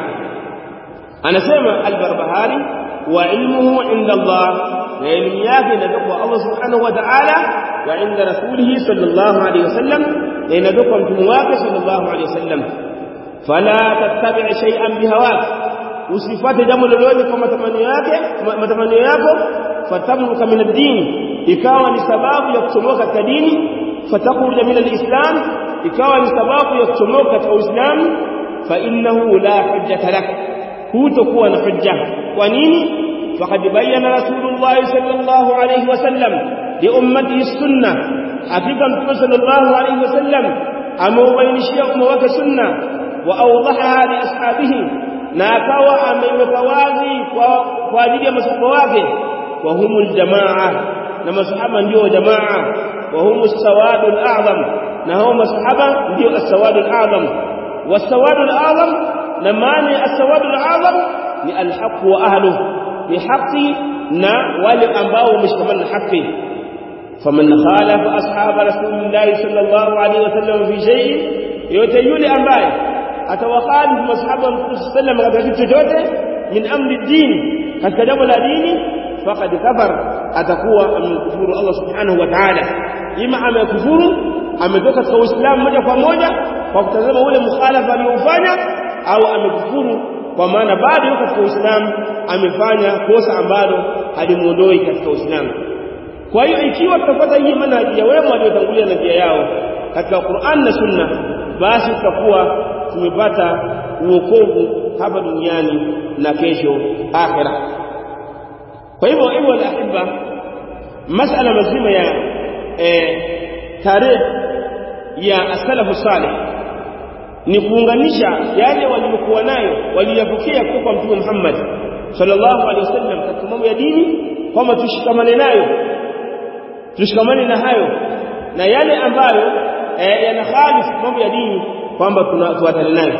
anasema al-Barbahari wa ilmuhu inda Allah na elimu yake inatoka kwa Allah subhanahu wa ta'ala wa inda rasulihi sallallahu alayhi wasallam na inatoka kwa mtume wake sallallahu alayhi wasallam fala tattabi' shay'an bihawak usifate jambo lolote kwa matamanio yake matamanio yako fatamruka min ad-din ikawa ni sababu ya kuchomoka katika dini fatakhruja min al-islam ikawa ni sababu ya kuchomoka katika uislamu fa innahu la hujjata lak hutokuwa na hujja kwa nini faqad bayyana rasulullah sallallahu alayhi wasallam li ummatihi sunnah hakika mtume sallallahu alayhi wasallam ameubainishia umma wake sunna wa awdahaha li ashabihi na akawa ameiweka wazi kwa kwa ajili ya masahaba wake wa humul jamaa na masahaba ndio jamaa wa humus sawadul a'zam na hao masahaba ndio as-sawadul a'zam was-sawadul a'zam na maana ya as-sawadul a'zam ni al-haqq wa ahluhu ni haki na wale ambao wameshikamana na haki faman khalafa ashab rasulillahi sallallahu alaihi wasallam fi shay'in yote yule ambaye atawakhalifu masahaba wa Mtume sallam katika kitu chochote min amri dini katika jambo la dini faqad kafar atakuwa amekufuru Allah subhanahu wa ta'ala ima amekufuru ametoka katika Uislamu moja kwa moja kwa kutazama ule mukhalafa aliofanya au amekufuru kwa maana bado yuko katika Uislamu amefanya kosa ambalo halimuondoi katika Uislamu kwa hiyo ikiwa tutapata hii manhaji ya wema waliotangulia na njia yao katika Qur'an na Sunna basi tutakuwa tumepata uokovu hapa duniani na kesho akhira kwa hivyo hivyo alahibba masala mazima ya eh, tarehe ya asalafu salih ni kuunganisha yale waliokuwa nayo waliyapokea kutoka kwa mtume Muhammad sallallahu alaihi wasallam katika mambo ya dini kwamba tushikamane nayo tushikamane na hayo na yale ambayo eh, yanakhalifu mambo ya dini kwamba tufuatane nayo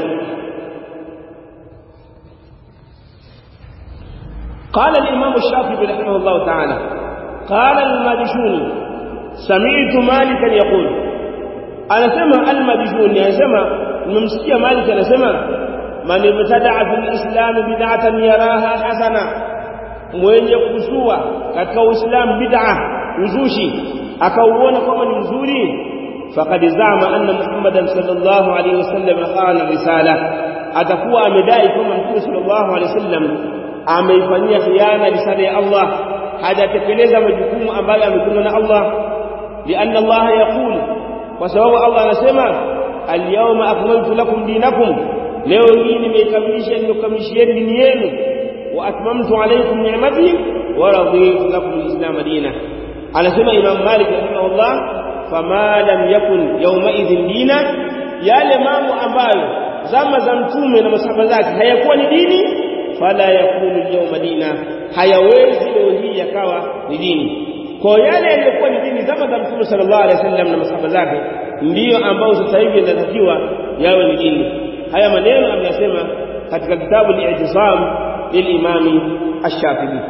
قال الإمام الشافعي رحمه الله تعالى قال الماجشوني سمعت مالكا يقول أنا سمع الماجشوني أنا سمع الممسكية مالك أنا سمع من ابتدع في الإسلام بدعة يراها حسنة mwenye kusua katika uislamu bid'a uzushi akauona kama ni mzuri faqad zama anna muhammadan sallallahu alayhi wasallam khana risala atakuwa amedai kama mtume sallallahu alayhi wasallam ameifanyia khiana risala ya Allah hajatekeleza majukumu ambayo ametumwa na Allah lianna Allah yaqul kwa sababu Allah anasema al-yawma akmaltu lakum dinakum leo hii nimeikamilisha nimekamilishieni dini yenu wa atmamtu alaykum ni'mati wa raditu lakum al-islam dina anasema Imam Malik rahimahullah fama lam yakun yawma idhin dina yale mambo ambayo zama za mtume na masahaba zake hayakuwa ni dini fala yakunu al-yawma dina hayawezi leo hii yakawa ni dini kwa yale yaliyokuwa ni dini zama za mtume sallallahu alaihi wasallam na masahaba zake ndiyo ambao sasa hivi yanatakiwa yawe ni dini haya maneno ameyasema katika kitabu al-i'tisam lilimami ash-shafi'i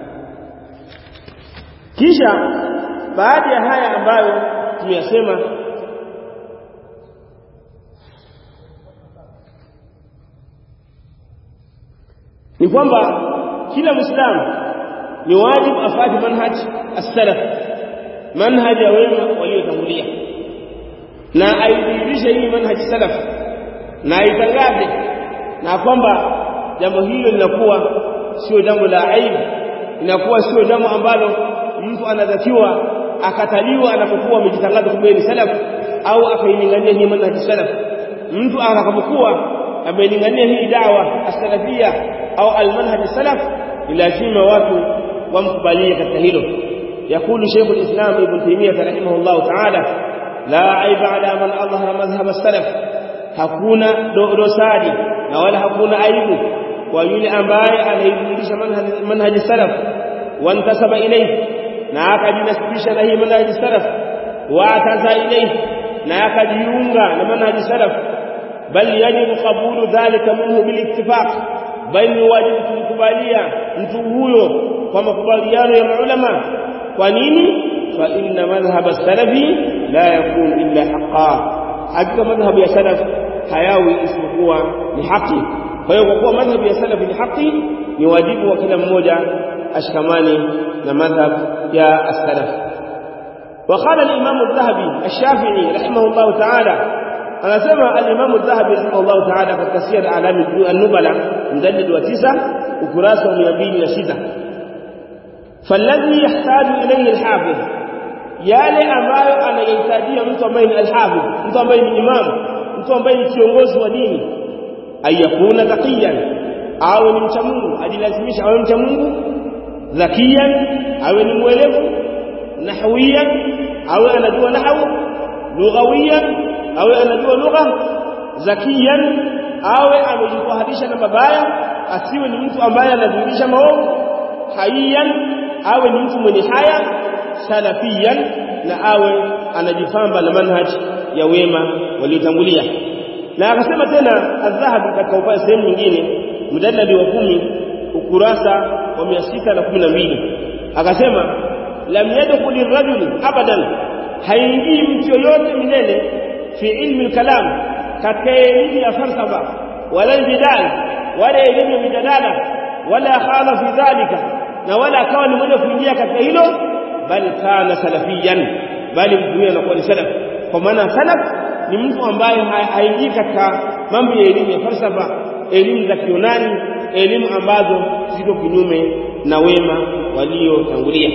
kisha baada ya haya ambayo tumeyasema ni kwamba kila muislamu ni wajibu afuate manhaj as-salaf manhaj ya wema waliotangulia na aidhihirishe hii manhaj salaf na aitangaze na kwamba jambo hilo linakuwa sio jambo la aibu linakuwa sio jambo ambalo mtu anadhatiwa akataliwa anapokuwa amejitangaza kwamba ni salaf au akailingania hii manhaj salaf mtu atakapokuwa amelingania hii dawa as-salafia au al-manhaj salaf lazima watu wamkubalie katika hilo يقول شيخ الإسلام ابن تيمية رحمه الله تعالى لا عيب على من أظهر مذهب السلف hakuna dosari na wala hakuna aibu kwa yule ambaye anaidhihirisha manhaji salaf wantasaba ilayhi na akajinasibisha na hii manhaji salaf wa ataza ilayhi na akajiunga na manhaji salaf bal yajibu qabulu dhalika minhu bil ittifaq bal ni wajibu kumkubalia mtu huyo kwa makubaliano ya maulama kwa nini fa inna madhhab as-salafi la yakun illa haqqan hakika madhhab ya salaf hayawi isipokuwa ni haki kwa hiyo kwa kuwa madhhab ya salaf ni haki ni wajibu wa kila mmoja ashikamane na madhhab ya as-salaf وقال الإمام الذهبي الشافعي رحمه الله تعالى أنا سمع الإمام الذهبي رحمه الله تعالى في تفسير أعلام النبلة مجلد وتسع وكراسة وميابين وستة فالذي يحتاج إليه الحافظ yale ambayo anayahitajia mtu ambaye ni alhafidh mtu ambaye ni imam mtu ambaye ni kiongozi wa dini ayakuna taqiyan awe ni mcha Mungu ajilazimisha awe mcha Mungu zakiyan awe ni mwelevu nahwiyan awe anajua nahwu lughawiyan awe anajua lugha zakiyan awe amejitahadisha na mabaya asiwe ni mtu ambaye anadhihirisha maovu haiyan awe ni mtu mwenye haya salafiyan na awe anajifamba na manhaj ya wema waliotangulia na akasema tena adhahabi katika upande sehemu nyingine mjadala wa kumi ukurasa wa 612 akasema lam yadkhul ar-rajul abadan haingii mtu yoyote milele fi ilmi al-kalam katika elimu ya falsafa wala jidal wala elimu ya mijadala wala khala fi dhalika na wala akawa ni mwenye kuingia katika hilo bal kana salafiyan bali mtu huyo anakuwa ni salaf kwa maana salaf ni mtu ambaye haingii katika mambo ya elimu ya falsafa elimu za kionani elimu ambazo ziko kinyume na wema waliotangulia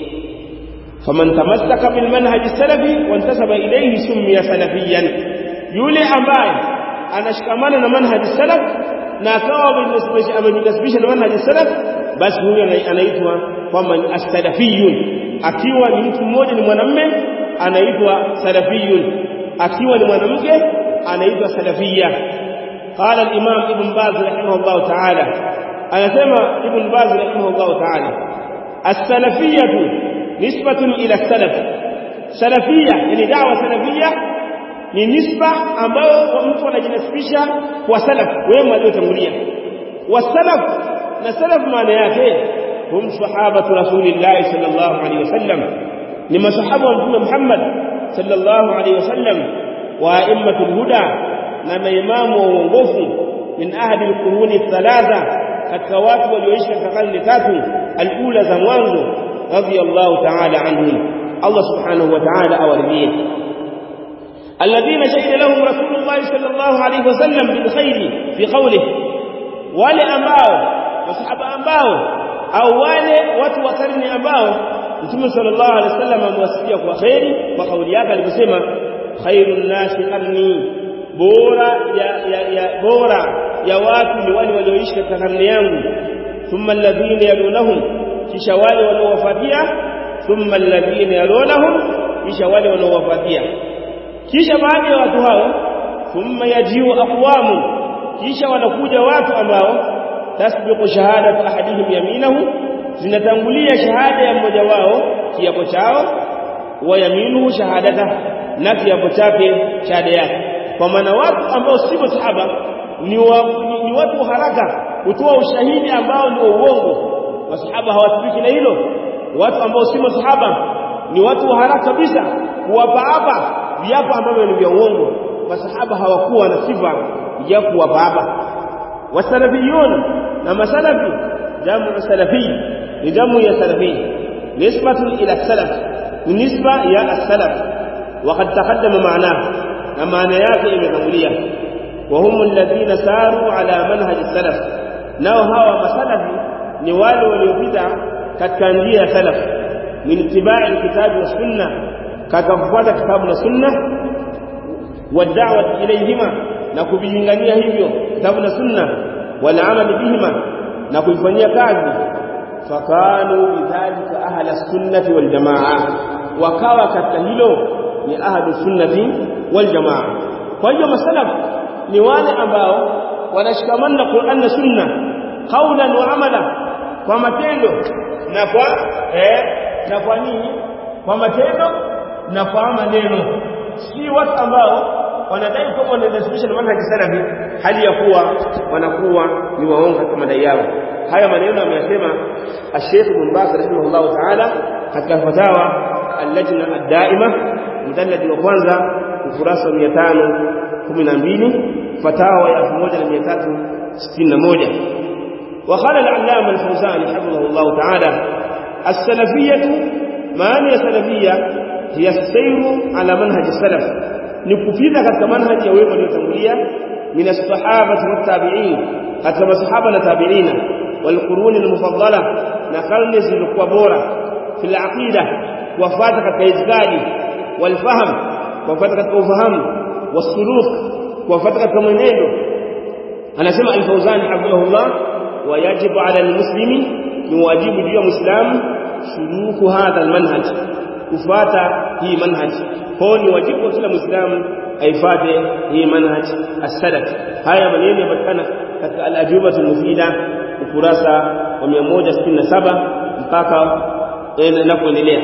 faman tamassaka bil manhaj salafi wantasaba ilayhi summiya salafiyan yule ambaye anashikamana na manhaj salaf na akawa amejinasibisha na manhaj salaf basi huyo anaitwa kwamba ni as-salafiyun akiwa ni mtu mmoja ni mwanamume anaitwa salafiyun akiwa ni mwanamke anaitwa salafiyya قال الإمام ابن باز رحمه الله تعالى أنا سمع ابن باز رحمه الله تعالى السلفية نسبة إلى السلف سلفية يعني دعوة سلفية ni nisba ambayo mtu anajinasibisha kwa salaf wema waliotangulia wasalaf na salaf maana yake hum sahabatu rasulillahi sallallahu alaihi wasallam ni masahaba wa mtume Muhammad sallallahu alaihi wasallam wa aimmatul huda na maimamu wa uongofu min ahadi alquruni thalatha katika watu walioishi katika karne tatu alula za mwanzo radiyallahu ta'ala anhum Allah subhanahu wa ta'ala awaridhie الذين شهد لهم رسول الله صلى الله عليه وسلم بالخير في قوله wale ambao masahaba ambao au wale watu wa karne ambao Mtume sallallahu alaihi wasallam amewasifia kwa khairi kwa kauli yake aliposema khairun nasi qarni bora ya, ya, ya bora ya watu ni wale walioishi katika karne yangu thumma alladhina yalunahum kisha wale wanaowafuatia thumma alladhina yalunahum kisha wale wanaowafuatia kisha baada ya watu hao thumma yajiu aqwamu kisha wanakuja watu ambao tasbiqu shahadatu ahadihim yaminahu zinatangulia shahada ya mmoja wao kiapo chao wa yaminuhu shahadata na kiapo chake shahada yake kwa maana watu ambao si masahaba ni, wa, ni, ni watu haraka kutoa ushahidi ambao ni wa uongo masahaba hawatibiki na hilo watu ambao si masahaba ni watu wa haraka kabisa kuwapa hapa viapo ambavyo ni vya uongo masahaba hawakuwa na sifa ya kuwapa hapa wasalafiyun na masalafi jamu salafi ni jamu ya salafi nisbatun ila salaf ni nisba ya as-salaf وقد تقدم معناه na maana yake imetangulia wa hum alladhina saru ala manhaj salaf nao hawa masalafi ni wale waliopita katika njia ya salaf min ittiba'i kitabi wa sunna katika kufuata kitabu na sunna wa da'wat ilayhima na kuvilingania hivyo kitabu na sunna wal amal bihima na kuifanyia kazi fakanu bidhalika ahla sunnati wal jamaa wakawa katika hilo ni ahlu sunnati wal jamaa kwa hiyo masalaf ni wale ambao wanashikamana na Qur'an na Sunna qaulan wa amala kwa matendo na kwa eh na kwa nini kwa matendo na kwa maneno si watu ambao wanadai kwamba wanadhihirisha manhaji salafi hali ya kuwa wanakuwa ni waongo katika madai yao haya maneno ameyasema Sheikh Ibn Baz rahimahullah ta'ala katika fatawa al-lajna ad-daima mujalladi wa kwanza ukurasa wa 512 fatawa ya 1361 وقال العلامة الفوزاني حفظه الله تعالى السلفية ما هي السلفية هي السير على منهج السلف نكفيذا katika manhaji ya wema waliotangulia min as-sahabati wat-tabi'in katika masahaba na tabi'ina wal qurun al-mufaddala na karne zilizokuwa bora fil aqida kufuata katika itikadi wal fahm kufuata katika ufahamu wasuluk kufuata katika mwenendo anasema al-fawzani hafidhahullah wayajibu ala al-muslimi ni wajibu juu ya muislamu suluku hadha al-manhaj kufuata hii manhaj kwa ni wajibu kwa kila muislamu aifate hii manhaj as-salaf haya maneno yanapatikana katika al-ajubatu al-mufida ukurasa wa 167 mpaka na kuendelea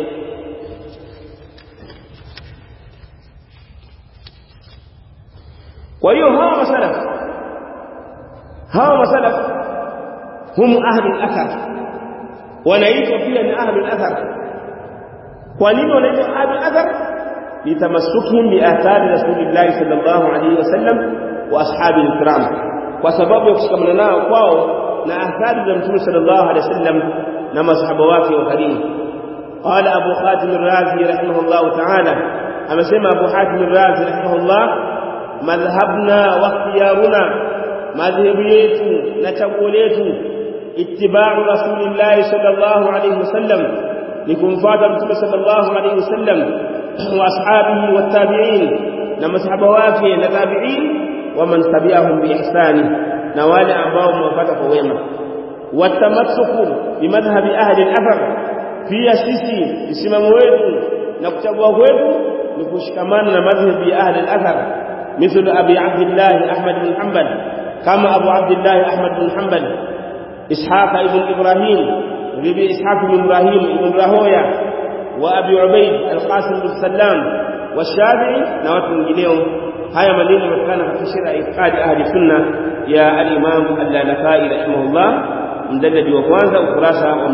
kwa hiyo hawa masalaf hawa masalaf hum ahli al-athar wanaitwa pia ni ahli al-athar kwa nini wanaitwa ahli al-athar litamassukhum bi athari rasulillah sallallahu alayhi wasallam wa ashabi al-kiram kwa sababu ya kushikamana nao kwao na athari za mtume sallallahu alayhi wasallam na masahaba wake wa karimu قال أبو خاتم الرازي رحمه الله تعالى amesema Abu Hatim Razi rahimahullah madhhabna wa ikhtiyaruna madhhabu yetu na chaguo letu ittiba'u rasulillahi sallallahu alayhi wasallam ni kumfuata mtume sallallahu alayhi wasallam wa ashabihi wattabi'in na masahaba wake na tabi'in wa man tabi'ahum bi ihsani na wale ambao wamefuata kwa wema watamassuku bimadhhabi ahli al-athar pia sisi msimamo wetu na kuchagua kwetu ni kushikamana na madhhabi ya ahli al-athar مثل أبي عبد الله أحمد بن حنبل كما أبو عبد الله أحمد بن حنبل إسحاق بن إبراهيم وبي إسحاق بن إبراهيم بن راهويا وأبي عبيد القاسم بن سلام والشافعي نوات من جنيهم هيا مدينة مكانة في شرع إتقاد أهل السنة يا الإمام اللالكائي رحمه الله mdalili wa kwanza ukurasa wa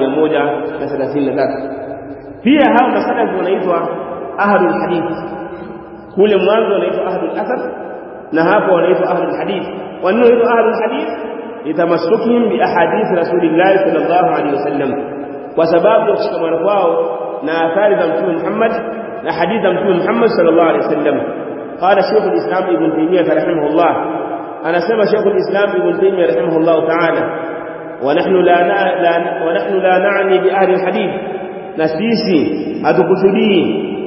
133 pia hao masalafi wanaitwa ahlul hadith kule mwanzo wanaitwa ahlul athar na hapo wanaitwa ahlul hadith wanaitwa ahlul hadith litamasukihim bi ahadith rasulillah sallallahu alaihi wasallam kwa sababu ya kushikamana kwao na athari za mtume Muhammad na hadithi za mtume Muhammad sallallahu alaihi wasallam qala shaykh al-islam ibn taymiyyah rahimahullah anasema shaykh al-islam ibn taymiyyah rahimahullah ta'ala ونحن لا لا ونحن لا نعني باهل الحديث نسيسي اتقصدي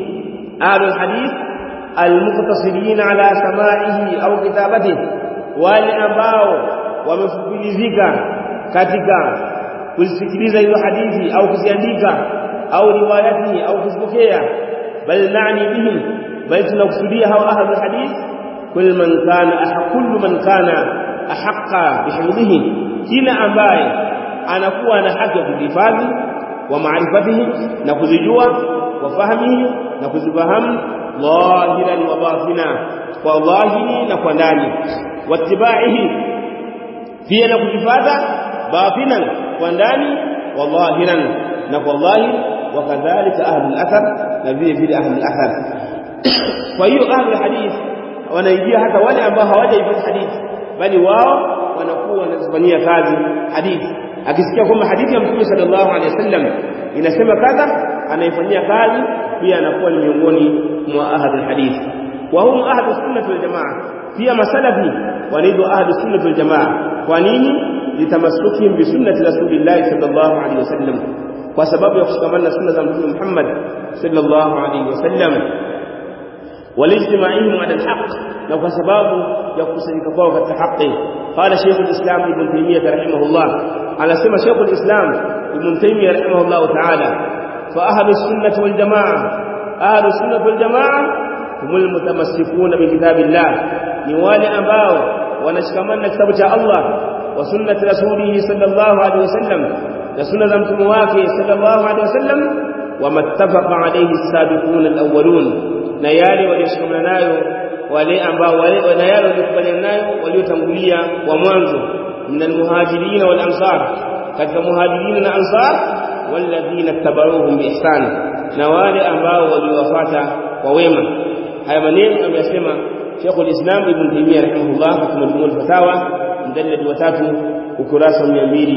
اهل الحديث المقتصرين على سماعه au كتابته wale ambao wamefupilizika katika kusikiliza hizo hadithi au kuziandika au riwayati au kuzipokea bal na'ni bihim bal tunakusudia hao ahlul hadith kul man kana ahqul man kana ahqa bihifdhihi kila ambaye anakuwa na haki ya kuhifadhi wa maarifatihi na kuzijua wa fahmihi na kuzifahamu dhahiran wa batina kwa dhahiri na kwa ndani wattibaihi pia na kuzifata batinan kwa ndani wa dhahiran na kwa dhahir wakadhalika ahlul athar na vile vile ahlul athar kwa hiyo ahlul hadith wanaingia hata wale ambao hawajaipata hadithi bali wao wanakuwa wanazifanyia kazi hadithi akisikia kwamba hadithi ya mtume sallallahu alaihi wasallam inasema kadha anaifanyia kazi pia anakuwa ni miongoni mwa ahli hadith wa hum ahli sunnah wal jamaa pia masalafi wanaitwa ahli sunnah wal jamaa kwa nini litamasukihim bi sunnati rasulillah sallallahu alaihi wasallam kwa sababu ya kushikamana na sunna za mtume Muhammad sallallahu alaihi wasallam والاجتماعهم على الحق لو كسباب يقصدك فوق الحق قال شيخ الإسلام ابن تيمية رحمه الله على سمى شيخ الإسلام ابن تيمية رحمه الله تعالى فأهل السنة والجماعة أهل السنة والجماعة هم المتمسكون بكتاب الله نوال أباو ونشكمن كتاب الله وسنة رسوله صلى الله عليه وسلم وسنة متمواكي صلى الله عليه وسلم وما اتفق عليه السابقون الأولون na yale walioshikamana nayo wale ambao wale na yale waliokubaliana nayo waliotangulia wa mwanzo minal muhajirin wal ansar katika muhajirin na ansar walladhina tabaruhum biihsan na wale ambao waliwafuata kwa wema haya maneno ameyasema Sheikh al-Islam Ibn Taymiyyah rahimahullah katika majmuu al-fatawa mjallad wa 3 ukurasa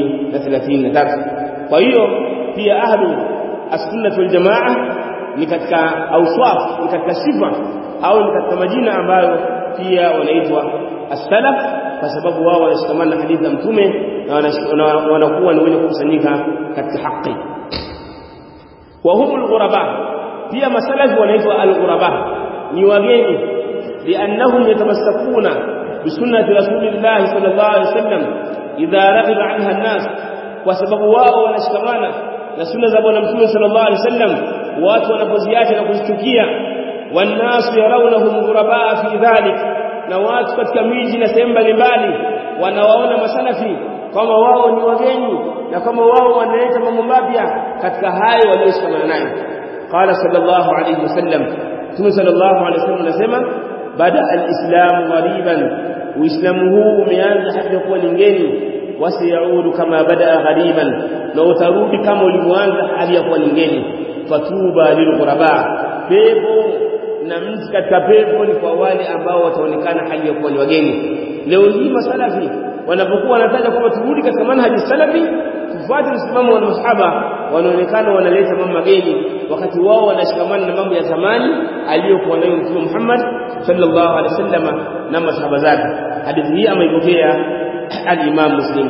233 kwa hiyo pia ahlu as-sunnah wal jamaa ni katika auswaf ni katika sifa au ni katika majina ambayo pia wanaitwa as-salaf kwa sababu wao wanashikamana na hadithi za mtume na wanakuwa ni wenye kukusanyika katika haki wa humul ghuraba pia masalafi wanaitwa al-ghuraba ni wageni liannahum yatamassakuna bisunnati rasulillah sallallahu alaihi wasallam idha raghiba anha an-nas kwa sababu wao wanashikamana na sunna za bwana mtume sallallahu alaihi wasallam watu wanapoziacha na kuzichukia wanasu yarawnahum ghuraba fi dhalik na watu katika miji na sehemu mbalimbali wanawaona masalafi kama wao ni wageni na kama wao wanaleta mambo mapya katika hayo walioshikamana nayo qala sallallahu alayhi wasallam Mtume sallallahu alayhi wasallam anasema bada al-islam ghariban uislamu huu umeanza hadi kuwa ni ngeni wasiyaudu kama bada ghariban na utarudi kama ulivyoanza hali ya kuwa ni ngeni fatuba lilghuraba pepo na mti katika pepo ni kwa wale ambao wataonekana hali ya kuwa ni wageni leo hii masalafi wanapokuwa wanataja kwamba turudi katika manhaji salafi ukifuata msimamo wa masahaba wanaonekana wanaleta mambo mageni wakati wao wanashikamana na mambo ya zamani aliyokuwa nayo Mtume Muhammad sallallahu alaihi wasallam na masahaba zake hadithi hii ameipokea al-Imam Muslim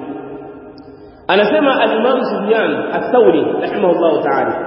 anasema al-Imam Sufyan ath-Thawri rahimahullah ta'ala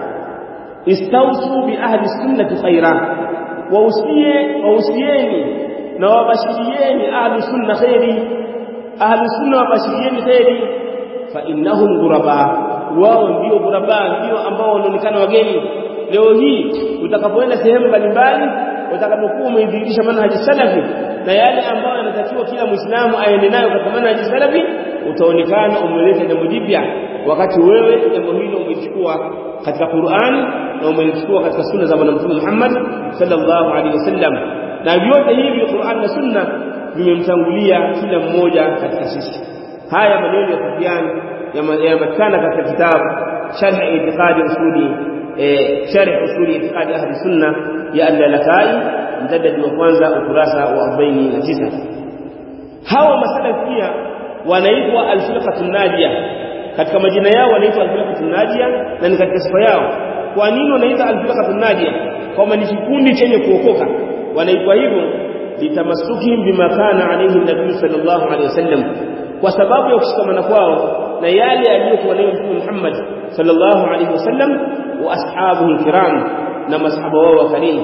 istawsu bi ahli sunnati khaira wausie wausieni na wabashirieni ahli sunna khairi ahli sunna wabashirieni khairi fa innahum ghuraba wao ndio ghuraba ndio ambao wanaonekana wageni leo hii utakapoenda sehemu mbalimbali utakapokuwa umeidhihirisha manhaji salafi na yale ambayo yanatakiwa kila muislamu aende nayo katika manhaji salafi utaonekana umeleta jambo jipya wakati wewe jambo hilo umelichukua katika Qur'an na umelichukua katika sunna za bwana mtume Muhammad sallallahu alaihi wasallam na vyote hivi Qur'an na sunna vimemtangulia kila mmoja katika sisi haya maneno ya Sufyan yanapatikana katika kitabu sharh i'tiqadi usuli sharh usuli i'tiqadi ahli sunna ya al-Lalakai mjadid wa kwanza ukurasa wa 49 hawa masalafi pia wanaitwa al-firqatun najia katika majina yao wanaitwa al-firqatun najia na ni katika sifa yao kwa nini wanaitwa al-firqatun najia kwamba ni kikundi chenye kuokoka wanaitwa hivyo litamasukihim bima kana alayhi nabii sallallahu alayhi wasallam kwa sababu ya kushikamana kwao na yale aliyokuwa nayo Mtume Muhammad sallallahu alayhi wasallam wa ashabuhu alkiram na masahaba wao wa karimu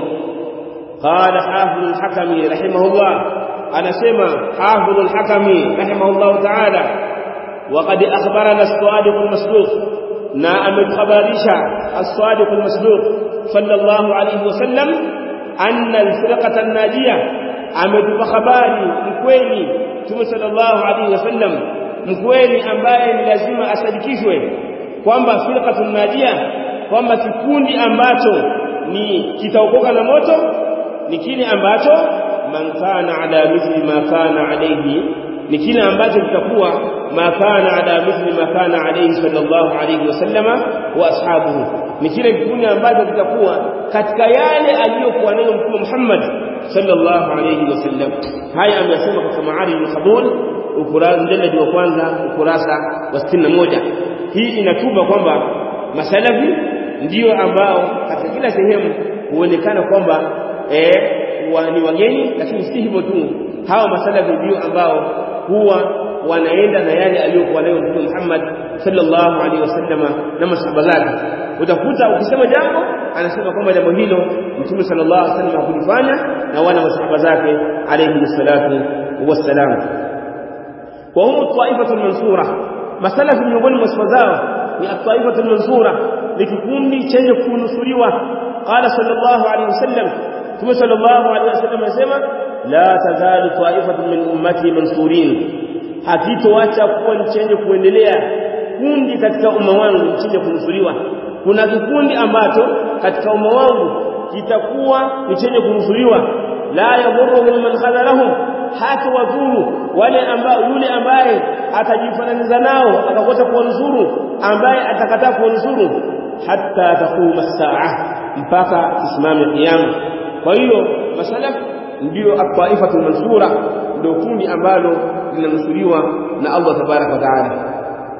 qala hafidh al-hakami rahimahullah anasema hafidh al-hakami rahimahullah ta'ala وقد أخبرنا الصادق المصدوق na ametuhabarisha as-sadiq al-masduq sallallahu alayhi wasallam anna al-firqata an-najiyah ametupa habari mkweli Mtume sallallahu alayhi wasallam mkweli ambaye ni lazima asadikishwe kwamba firqatun najiyah kwamba kikundi ambacho ni kitaokoka na moto ni kile ambacho man kana ala mithli ma kana alayhi ni kile ambacho kitakuwa ma kana ala mithli ma kana alayhi sallallahu alayhi wasallama wa ashabuhu ni kile kikundi ambacho kitakuwa katika yale aliyokuwa nayo mtume Muhammad sallallahu alayhi wasallam haya ameyasema katika maari al-qabul ukurasa mjaladi wa kwanza ukurasa wa 61 hii inatuba kwamba masalafi ndio ambao katika kila sehemu huonekana kwamba eh wa, ni wageni lakini si hivyo tu hawa masalafi ndio ambao huwa wanaenda na yale aliyokuwa nayo Mtume Muhammad sallallahu alaihi wasallama na masahaba zake utakuta ukisema jambo anasema kwamba jambo hilo Mtume sallallahu alaihi wasallam hakulifanya na wala masahaba zake alayhi salatu wassalam wa hum ta'ifatul mansura masalafi miongoni mwa sifa zao ni at-ta'ifatul mansura ni kikundi chenye kunusuriwa qala sallallahu alaihi wasallam Mtume sallallahu alaihi wasallam anasema la tazalu ta'ifatun min ummati mansurin hakitoacha kuwa ni chenye kuendelea kundi katika umma wangu chenye kunusuriwa kuna kikundi ambacho katika umma wangu kitakuwa ni chenye kunusuriwa la yadhurruhum man khadalahum hata wadhuru wale ambao yule ambaye atajifananiza nao akakosa kuwanusuru ambaye atakataa kuwanusuru hatta takuma saa mpaka kisimame kiyama kwa hiyo masalaf ndio at-ta'ifatul mansura ndio kundi ambalo linanusuriwa na Allah tabarak wa taala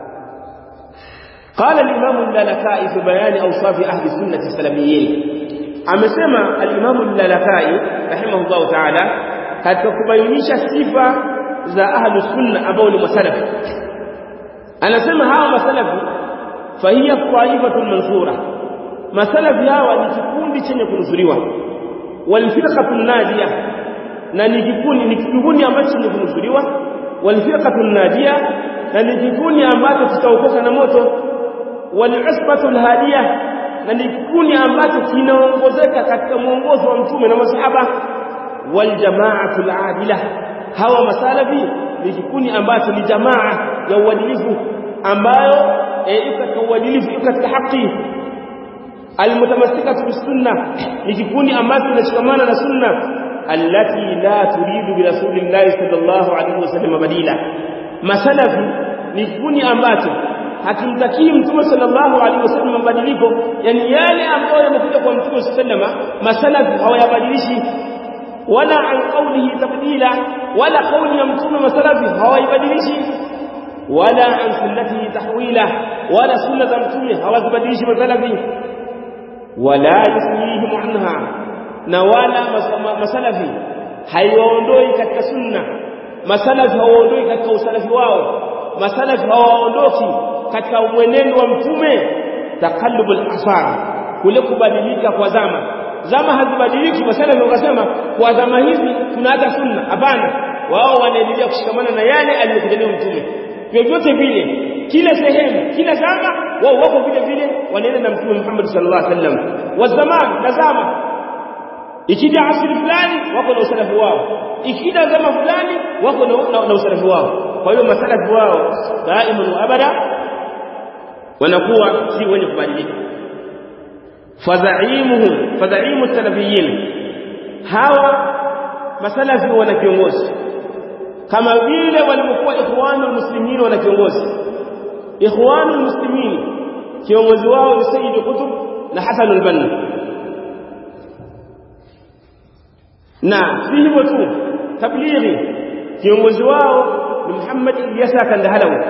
قال الإمام اللالكائي في بيان أوصاف أهل السنة السلميين amesema al-Imam al-Lalakai rahimahullah ta'ala katika kubainisha sifa za ahlu sunna ambao ni masalaf anasema hawa masalafi fahiya qaifatul mansura masalafi hawa ni kikundi chenye kunusuriwa wal firqatul najiyah na ni kikundi ni kikundi ambacho chenye kunusuriwa wal firqatul najiyah na ni kikundi ambacho kitaokoka na moto wal usbatul hadiyah na ni kikundi ambacho kinaongozeka katika mwongozo wa mtume na masahaba wal jama'atul adila hawa masalafi ni kikundi ambacho ni jamaa ya uadilifu ambayo iko katika uadilifu iko katika haki almutamassikatu bisunna ni kikundi ambacho kinashikamana na sunna allati la turidu bi rasulillahi sallallahu alaihi wasallam badila masalafi ni kikundi ambacho hakimtakii mtume sallallahu alaihi wasallam mabadiliko yani yale ambayo yamekuja kwa mtume sallama masalafi hawayabadilishi wala an qawlihi tabdila wala qawli ya mtume masalafi hawaibadilishi wala an sunnatihi tahwila wala sunna za mtume hawazibadilishi masalafi wala yusmihim anha na wala masalafi haiwaondoi katika sunna masalafi hawaondoi katika usalafi wao masalafi hawaondoki katika mwenendo wa mtume takallubul asar kule kubadilika kwa zama zama hazibadiliki masalafi wakasema kwa zama hizi tunaacha sunna hapana wao wanaendelea kushikamana na yale aliyokuja nayo mtume vyovyote vile kila sehemu kila zama wao wako vile vile wanaenda na mtume Muhammad sallallahu alaihi wasallam wa zaman na zama ikija asri fulani wako na usalafu wao ikija zama fulani wako na, na, na usalafu wao kwa hiyo masalafu wao daiman wa abada wanakuwa si wenye kubadilika fadhaimuhum fadhaimu salafiyin hawa masalafi wana kiongozi kama vile walivyokuwa ikhwanul muslimin wana kiongozi ikhwanul muslimin kiongozi wao ni Sayyid Qutb na Hasan al-Banna na si hivyo tu tablighi kiongozi wao ni Muhammad Ilyasa Kandahalawi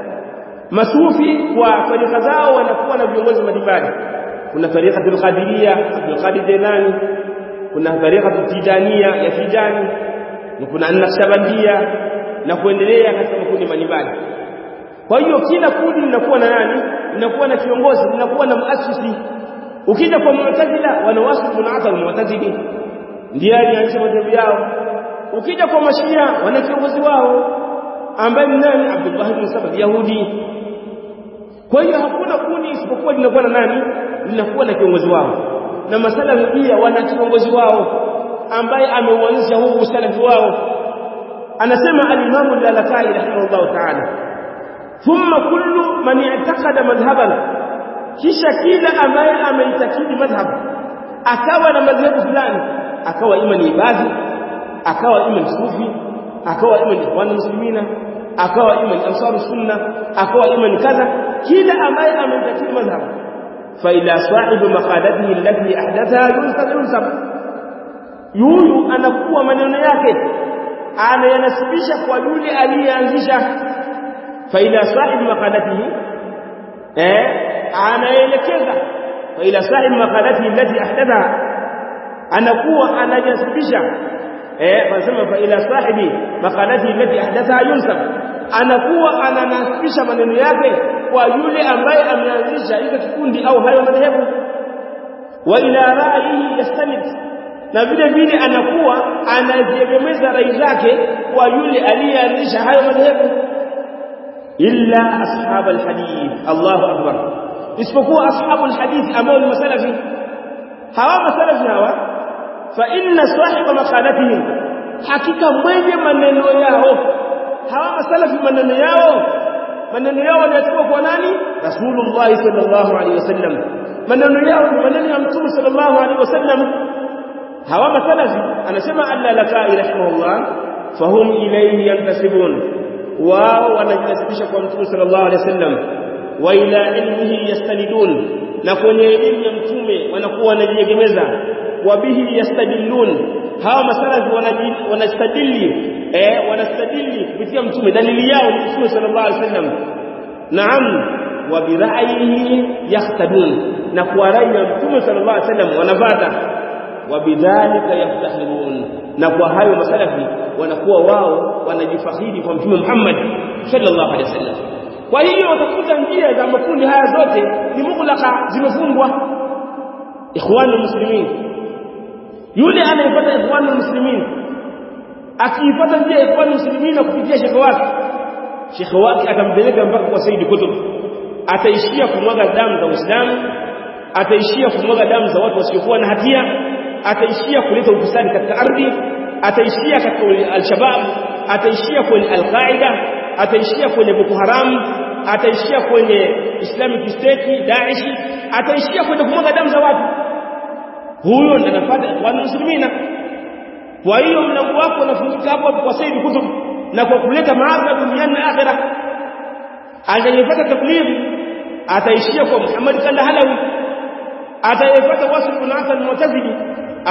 masufi kwa tarika zao wanakuwa na viongozi mbalimbali kuna tarikatul Qadiriyya Abdul Qadir Jailani kuna tarikatul Tijaniya ya Tijani na kuna Naqshbandiya na kuendelea katika makundi mbalimbali kwa hiyo kila kundi linakuwa na nani linakuwa na kiongozi linakuwa na muasisi ukija kwa mu'tazila wanawasifu munata mu'tazili ndiye alianzisha madhehebu yao ukija kwa mashia wana kiongozi wao ambaye ni nani Abdullah ibn Saba Yahudi kwa hiyo hakuna kundi isipokuwa linakuwa na nani linakuwa na kiongozi wao na masalafi pia wana kiongozi wao ambaye ameuanzisha huu usalafi wao anasema al-Imam al-Lalakai rahimahullah ta'ala thumma kullu man i'taqada madhhaban kisha kila ambaye ameitakidi madhhab akawa na madhhabu fulani akawa ima ni ibadhi akawa ima ni sufi akawa ima ni ikhwan muslimina akawa ima ni ansar sunna akawa ima ni kadha kila ambaye ameitakidi madhhab fa ila sahibi maqalatihi allati ahdathaha yunsab yunsab yuyu anakuwa maneno yake anayanasibisha kwa yule aliyeanzisha fa ila sahibi maqalatihi eh anaelekeza fa ila sahibi maqalatihi allati ahdathaha anakuwa anajasibisha eh wanasema fa ila sahibi maqalati allati ahdatha yunsab anakuwa ananasibisha maneno yake kwa yule ambaye ameanzisha hizo kikundi au hayo madhehebu wa ila ra'yihi yastanid na vile vile anakuwa anaziegemeza rai zake kwa yule aliyeanzisha hayo madhehebu illa ashab alhadith Allahu akbar isipokuwa ashabul hadith ambao ni masalafi hawa masalafi hawa fa inna sahiba maqalatihim hakika mwenye maneno yao hawa masalafi maneno yao maneno yao yanachukua kwa nani rasulullah sallallahu alaihi wasallam maneno yao ni maneno ya mtume sallallahu alaihi wasallam hawa masalafi anasema al-lalakai rahimahullah fahum ilayhi yantasibun wao wanajinasibisha kwa mtume sallallahu alaihi wasallam wa ila ilmihi yastanidun na kwenye elimu ya mtume wanakuwa wanajiegemeza wabihi yastadillun hawa masalafi wanastadili eh wanastadili kupitia mtume dalili yao ni mtume sallallahu alaihi wasallam naam wa bira'yihi yahtadun na kwa rai ya mtume sallallahu alaihi wasallam wanavata wa bidhalika yaftahirun na kwa hayo masalafi wanakuwa wao wanajifakhiri kwa mtume Muhammad sallallahu alaihi wasallam kwa hiyo utakuta njia za makundi haya zote ni mughlaqa zimefungwa ikhwanul muslimin yule anayepata ikhwanul muslimin akiipata njia ya ikhwanul muslimin na kupitia shekhe wake shekhe wake atampeleka mpaka kwa Said Kutub ataishia kumwaga damu za Uislamu ataishia kumwaga damu za watu wasiokuwa na hatia ataishia kuleta ufisadi katika ardhi ataishia katika al-shabab ataishia kwenye al-qaida ataishia kwenye Boko Haram ataishia kwenye Islamic State Daesh ataishia kwenye kumwaga damu za watu huyo ndiye anafuata kwa muslimina kwa hiyo mlango wako unafunguka hapo kwa Said Kutub na kwa kuleta maadha duniani na akhera atakayepata tablighi ataishia kwa Muhammad Kandahalawi atayepata wasf bin Hasan Mu'tazili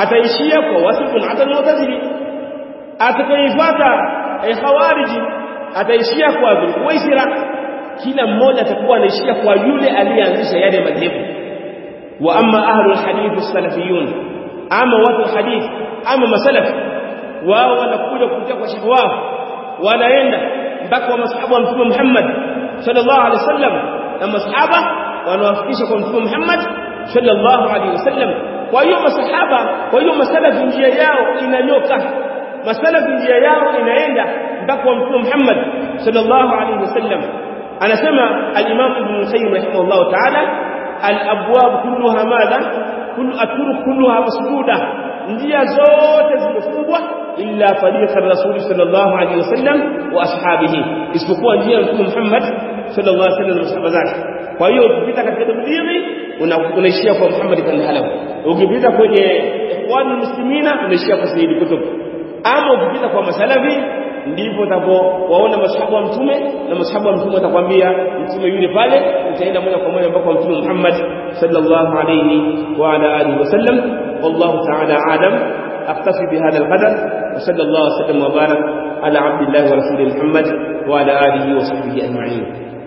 ataishia kwa wasf bin Hasan Mu'tazili atakayepata khawariji ataishia kwa Dhulhuwaisira kila mmoja atakuwa anaishia kwa yule aliyeanzisha yale madhehebu wa amma ahlul hadith salafiyun ama watu hadith ama masalaf wao wanakuja kupitia kwa shekhi wao wanaenda mpaka wa masahaba wa mtume Muhammad sallallahu alaihi wasallam na masahaba wanawafikisha kwa mtume Muhammad sallallahu alaihi wasallam kwa hiyo masahaba kwa hiyo masalafi njia yao inanyoka masalafi njia yao inaenda mpaka wa mtume Muhammad sallallahu alaihi wasallam anasema al-Imam Ibn Qayyim rahimahullah ta'ala al-abwab kulluha madha kullu atruq kulluha masduda njia zote zimefungwa illa tariqa rasul sallallahu alaihi wasallam wa ashabihi isipokuwa njia ya mtume Muhammad sallallahu alaihi wasallam na masahaba zake kwa hiyo ukipita katika tablighi unaishia kwa Muhammad ibn Halaw ukipita kwenye ikhwanul muslimina unaishia kwa Sayyid Kutub ama ukipita kwa masalafi ndipo utapowaona masahaba wa mtume na masahaba wa mtume watakwambia mtume yule pale utaenda moja kwa moja mpaka mtume Muhammad sallallahu alayhi wa ala alihi wasallam wallahu ta'ala alam اكتفي بهذا القدر وصلى الله وسلم وبارك على عبد الله ورسوله محمد وعلى اله وصحبه اجمعين